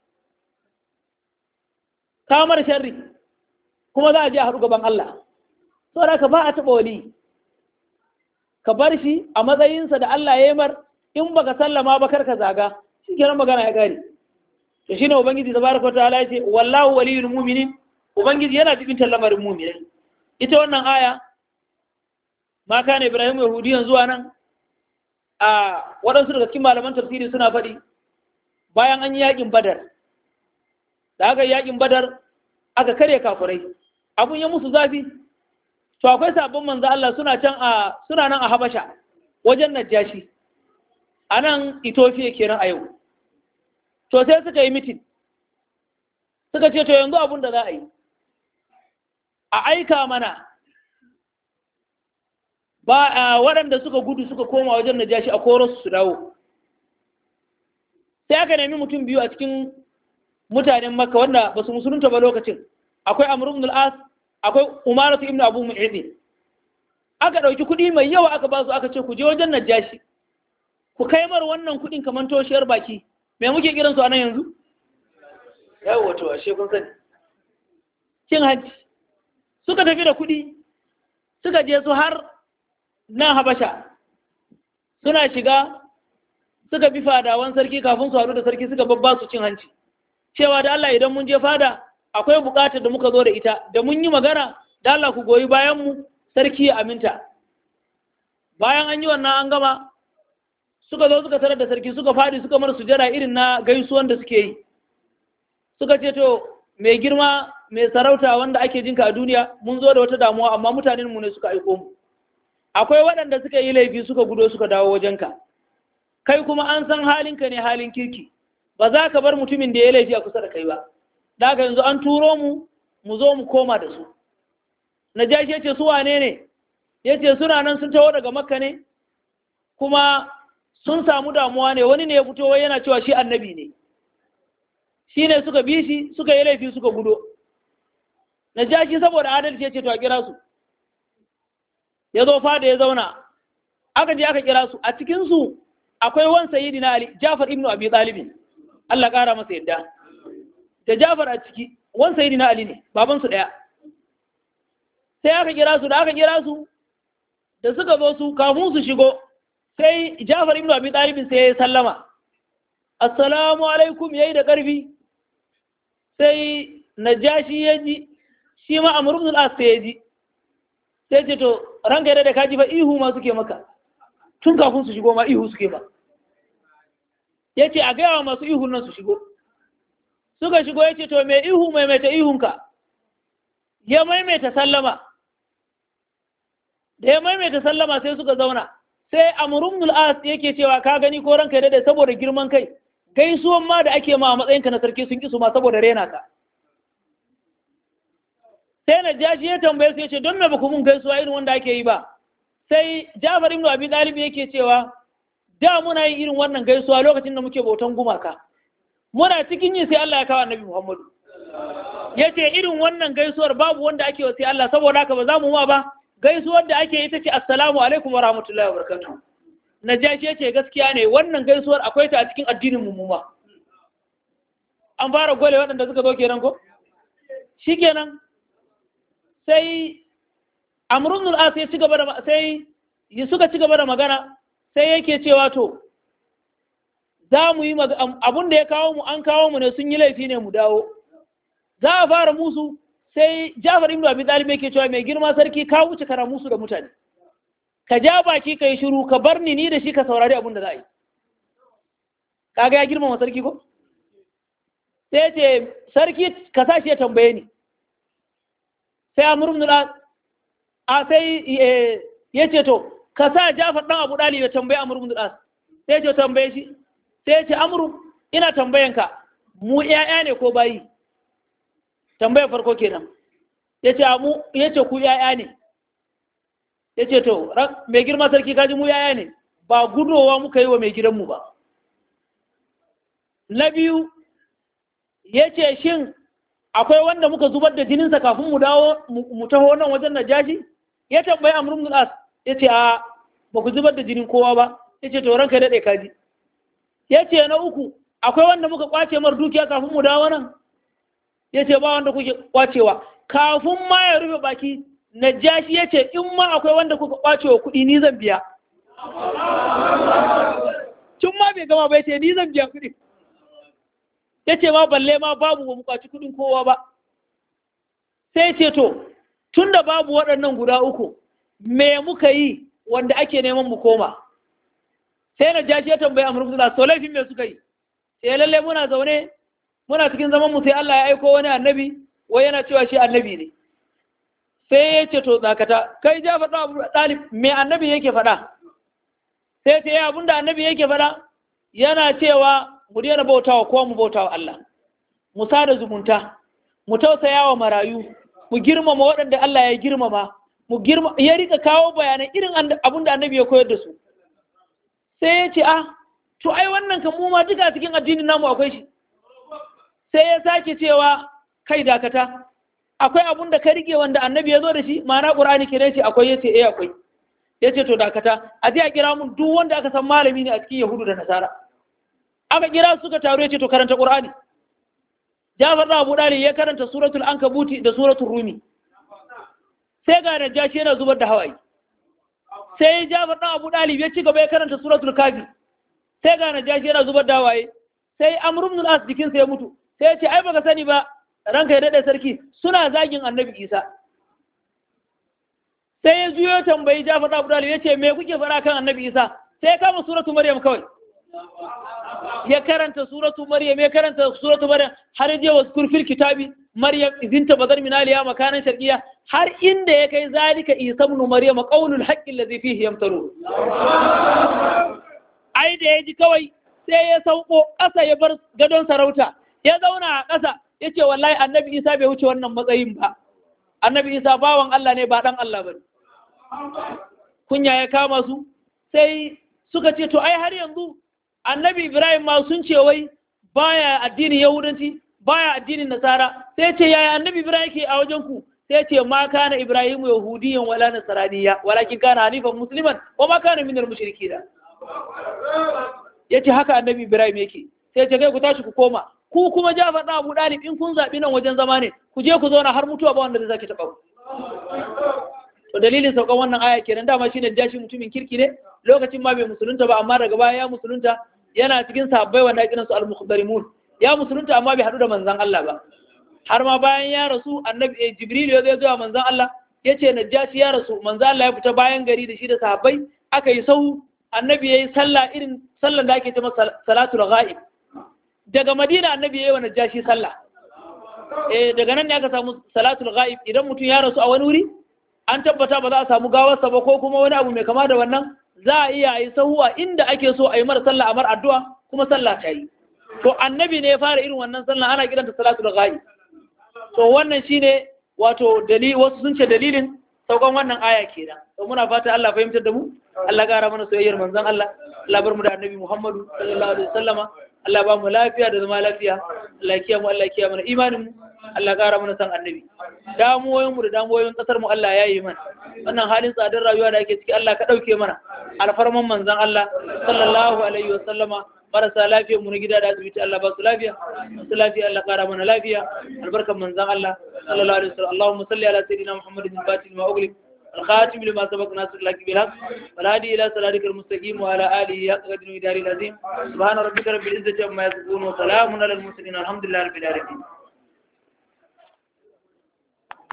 ka mara sharri kuma za a je a haɗu gaban Allah saboda ka ba a taɓa wali ka bar shi a matsayinsa da Allah ya yi mar in baka sallama ba kar ka zaga shi kenan magana ya gare to shine ubangiji tabaraka ta'ala ya ce wallahu waliyul mu'minin ubangiji yana cikin lamarin mu'minai ita wannan aya ma kana ibrahim yahudiyan zuwa nan a waɗansu daga cikin malaman tafsiri suna faɗi bayan an yi yakin badar da aka yi yakin badar aka karya kafurai abun ya musu zafi to akwai sabon manzo Allah suna can a suna nan a Habasha wajen Najashi a nan Ethiopia kenan a yau to sai suka yi mitin suka ce to yanzu abun da za a yi a aika mana ba a waɗanda suka gudu suka koma wajen Najashi a koro su dawo sai aka nemi mutum biyu a cikin mutanen Makka wanda ba su musulunta ba lokacin akwai Amr ibn al-As akwai umaratu ibn abu mu'idi aka ɗauki kuɗi mai yawa aka ba su aka ce ku je wajen najashi ku kai mar wannan kuɗin kamar toshiyar baki me muke kiran su a nan yanzu yawa to ashe kun sani cin hanci suka tafi da kuɗi suka je su har nan habasha suna shiga suka bi fadawan sarki kafin su haɗu da sarki suka babba su cin hanci cewa da Allah idan mun je fada akwai bukatar da muka zo da ita da mun yi magana da Allah ku goyi bayan mu sarki ya aminta bayan an yi wannan an gama suka zo suka tarar da sarki suka fadi suka mara sujada irin na gaisuwan da suke yi suka ce to mai girma mai sarauta wanda ake jinka a duniya mun zo da wata damuwa amma mutanen mu ne suka aiko mu akwai waɗanda suka yi laifi suka gudo suka dawo wajenka kai kuma an san halinka ne halin kirki ba za ka bar mutumin da ya laifi a kusa da kai ba da haka yanzu an turo mu mu zo mu koma da su najashi ya ce su wane ne ya ce suna nan sun taho daga makka ne kuma sun samu damuwa ne wani ne ya fito wai yana cewa shi annabi ne shi ne suka bi shi suka yi laifi suka gudo najashi saboda adalci ya ce to a kira su ya zo fada ya zauna aka je aka kira su a cikinsu akwai wan sayyidina ali jafar ibnu abi talibin Allah ƙara masa yadda da Jafar a ciki wan sayyidina Ali ne baban su daya sai aka kira su da aka kira su da suka zo su kafin su shigo sai Jafar ibn Abi Talib sai ya sallama assalamu alaikum yayi da karfi sai Najashi ya ji shi ma Amr ibn al-As sai ya ji sai ce to ranka da kaji fa ihu ma suke maka tun kafin su shigo ma ihu suke ba yace a gaya wa masu ihun nan su shigo suka shigo ya ce to mai ihu maimaita ihunka ya maimaita sallama da ya maimaita sallama sai suka zauna sai amurun as yake cewa ka gani ko ranka da saboda girman kai gaisuwan ma da ake ma a matsayinka na sarki sun kisu ma saboda rena ka sai na jashi ya tambaye su ya ce don me ba ku mun gaisuwa irin wanda ake yi ba sai Jafar ibn Abi Talib yake cewa da muna yin irin wannan gaisuwa lokacin da muke bautan gumaka muna cikin yi sai Allah ya kawo Annabi Muhammadu yace irin wannan gaisuwar babu wanda ake wa sai Allah saboda haka ba za mu ma ba gaisuwar da ake ita ce assalamu alaikum wa rahmatullahi wa barakatuh Najashi yace gaskiya ne wannan gaisuwar akwai ta a cikin addinin mu ma an fara gole waɗanda suka zo kenan ko shikenan sai amrun al-as ya ci gaba da sai suka ci gaba da magana sai yake cewa to za mu yi abun da ya kawo mu an kawo mu ne sun yi laifi ne mu dawo za a fara musu sai Jafar ibn Abi Talib yake cewa mai girma sarki ka wuce kara musu da mutane ka ja baki ka yi shiru ka bar ni ni da shi ka saurari abun da za a yi kaga ya girmama sarki ko sai ce sarki ka sa shi ya tambaye ni sai Amr ibn al a sai ya ce to ka sa Jafar dan Abu Dalib ya tambaye Amr ibn al sai ce tambaye shi sai ce Amr ina tambayanka mu ƴaƴa ne ko bayi tambayar farko kenan yace mu yace ku ƴaƴa ne yace to mai girma sarki kaji mu ƴaƴa ne ba gudowa muka yi wa mai gidanmu ba na biyu yace shin akwai wanda muka zubar da jininsa kafin mu dawo mu taho nan wajen najashi ya tambayi amr ibn al-as yace a ba ku zubar da jinin kowa ba yace to ranka dade kaji yace na uku akwai wanda muka kwace mar dukiya kafin mu dawo nan yace ba wanda kuke kwacewa kafin ma ya rufe baki najashi yace in ma akwai wanda kuka kwace wa kuɗi ni zan biya tun ma bai gama ba yace ni zan biya kuɗi yace ma balle ma babu ba mu kwaci kuɗin kowa ba sai ce to tun da babu waɗannan guda uku me muka yi wanda ake neman mu koma sai na jashi ya tambayi amur musulun so laifin me suka yi sai lalle muna zaune muna cikin zaman mu sai Allah ya aiko wani annabi wai yana cewa shi annabi ne sai ya ce to tsakata kai ja faɗa abu ɗalib me annabi yake faɗa sai ce ya abinda annabi yake faɗa yana cewa mu daina bautawa ko mu bautawa Allah mu sada zumunta mu tausaya wa marayu mu girmama waɗanda Allah ya girmama mu girma ya rika kawo bayanai irin abin da annabi ya koyar da su sai ya ce ah to ai wannan kan mu ma duka cikin addinin namu akwai shi sai ya sake cewa kai dakata akwai abun da ka rike wanda annabi ya zo da shi ma'ana qur'ani kire shi akwai yace eh akwai yace to dakata a je a kira mun duk wanda aka san malami ne a cikin yahudu da nasara aka kira suka taru yace to karanta qur'ani Jafar da Abu Dalib ya karanta suratul Ankabuti da suratul Rumi. Sai ga Najashi yana zubar da hawaye. Sai Jafar da Abu Dalib ya ci gaba ya karanta suratul Kafi. Sai ga Najashi yana zubar da hawaye. Sai Amr ibn al-As jikinsa ya mutu. Sai ya ce ai baka sani ba ranka ya dade sarki suna zagin Annabi Isa. Sai ya juyo tambayi Jafar da Abu Dalib ya ce me kuke fara kan Annabi Isa? Sai ya kama suratul Maryam kawai. ya karanta suratu maryam ya karanta suratu maryam har je wa kurfil kitabi maryam izinta bazar min aliya makanan sharqiyya har inda ya kai zalika isa ibn maryam qaulul haqqi alladhi fihi yamtaru ai da yaji kawai sai ya sauko ƙasa ya bar gadon sarauta ya zauna a ƙasa yace wallahi annabi isa bai wuce wannan matsayin ba annabi isa bawan Allah ne ba dan Allah bane kunya ya kama su sai suka ce to ai har yanzu annabi ibrahim ma sun ce wai baya addinin yahudanci baya addinin nasara sai ce yaya annabi ibrahim ke a wajen ku sai ce ma kana ibrahim yahudiyan wala nasraniya walakin kana hanifan musliman wa ma kana minal mushrikin yace haka annabi ibrahim yake sai ce kai ku tashi ku koma ku kuma jafar da abu dalib in kun zabi nan wajen zama ne ku je ku zauna har mutuwa ba wanda zai sake taba ku to dalilin saukan wannan aya kenan dama shine jashi mutumin kirki ne lokacin ma bai musulunta ba amma daga baya ya musulunta yana cikin sahabbai wanda ake kiransu al-mukhdarimun ya musulunta amma bai hadu da manzon Allah ba har ma bayan ya rasu annabi jibril ya zo zuwa manzon Allah yace najashi ya rasu manzon Allah ya fita bayan gari da shi da sahabbai aka yi sau annabi yayi sallah irin sallan da ake cewa salatul ghaib daga madina annabi yayi wa najashi sallah eh daga nan ne aka samu salatul ghaib idan mutum ya rasu a wani wuri an tabbata ba za a samu gawarsa ba ko kuma wani abu mai kama da wannan za a iya yi sahuwa inda ake so a yi mara sallah a mar addu'a kuma sallah ta yi to annabi ne ya fara irin wannan sallah ana kiranta salatul ghaib to wannan shine wato dalili wasu sun ce dalilin saukan wannan aya kenan to muna fata Allah fahimtar da mu Allah gara mana soyayyar manzon Allah Allah bar mu da annabi Muhammadu sallallahu alaihi wasallama Allah ba mu lafiya da zama lafiya Allah kiyaye mu Allah kiyaye mana imanin mu Allah gara mana san annabi damuwoyin mu da damuwoyin kasar mu Allah ya yi mana wannan halin tsadar rayuwa da ake ciki Allah ka dauke mana alfarman manzon Allah sallallahu alaihi wasallama marasa lafiya mu na gida da asibiti Allah ba su lafiya masu lafiya Allah kara mana lafiya albarkan manzon Allah sallallahu alaihi wasallam Allahumma salli ala sayyidina Muhammadin al-Fatih ma ughliq الخاتم لما سبق ناصر لك بالحق والهادي الى صراطك المستقيم وعلى اله حق قدر ودار العظيم سبحان ربك رب العزه عما يصفون وسلام على المرسلين الحمد لله رب العالمين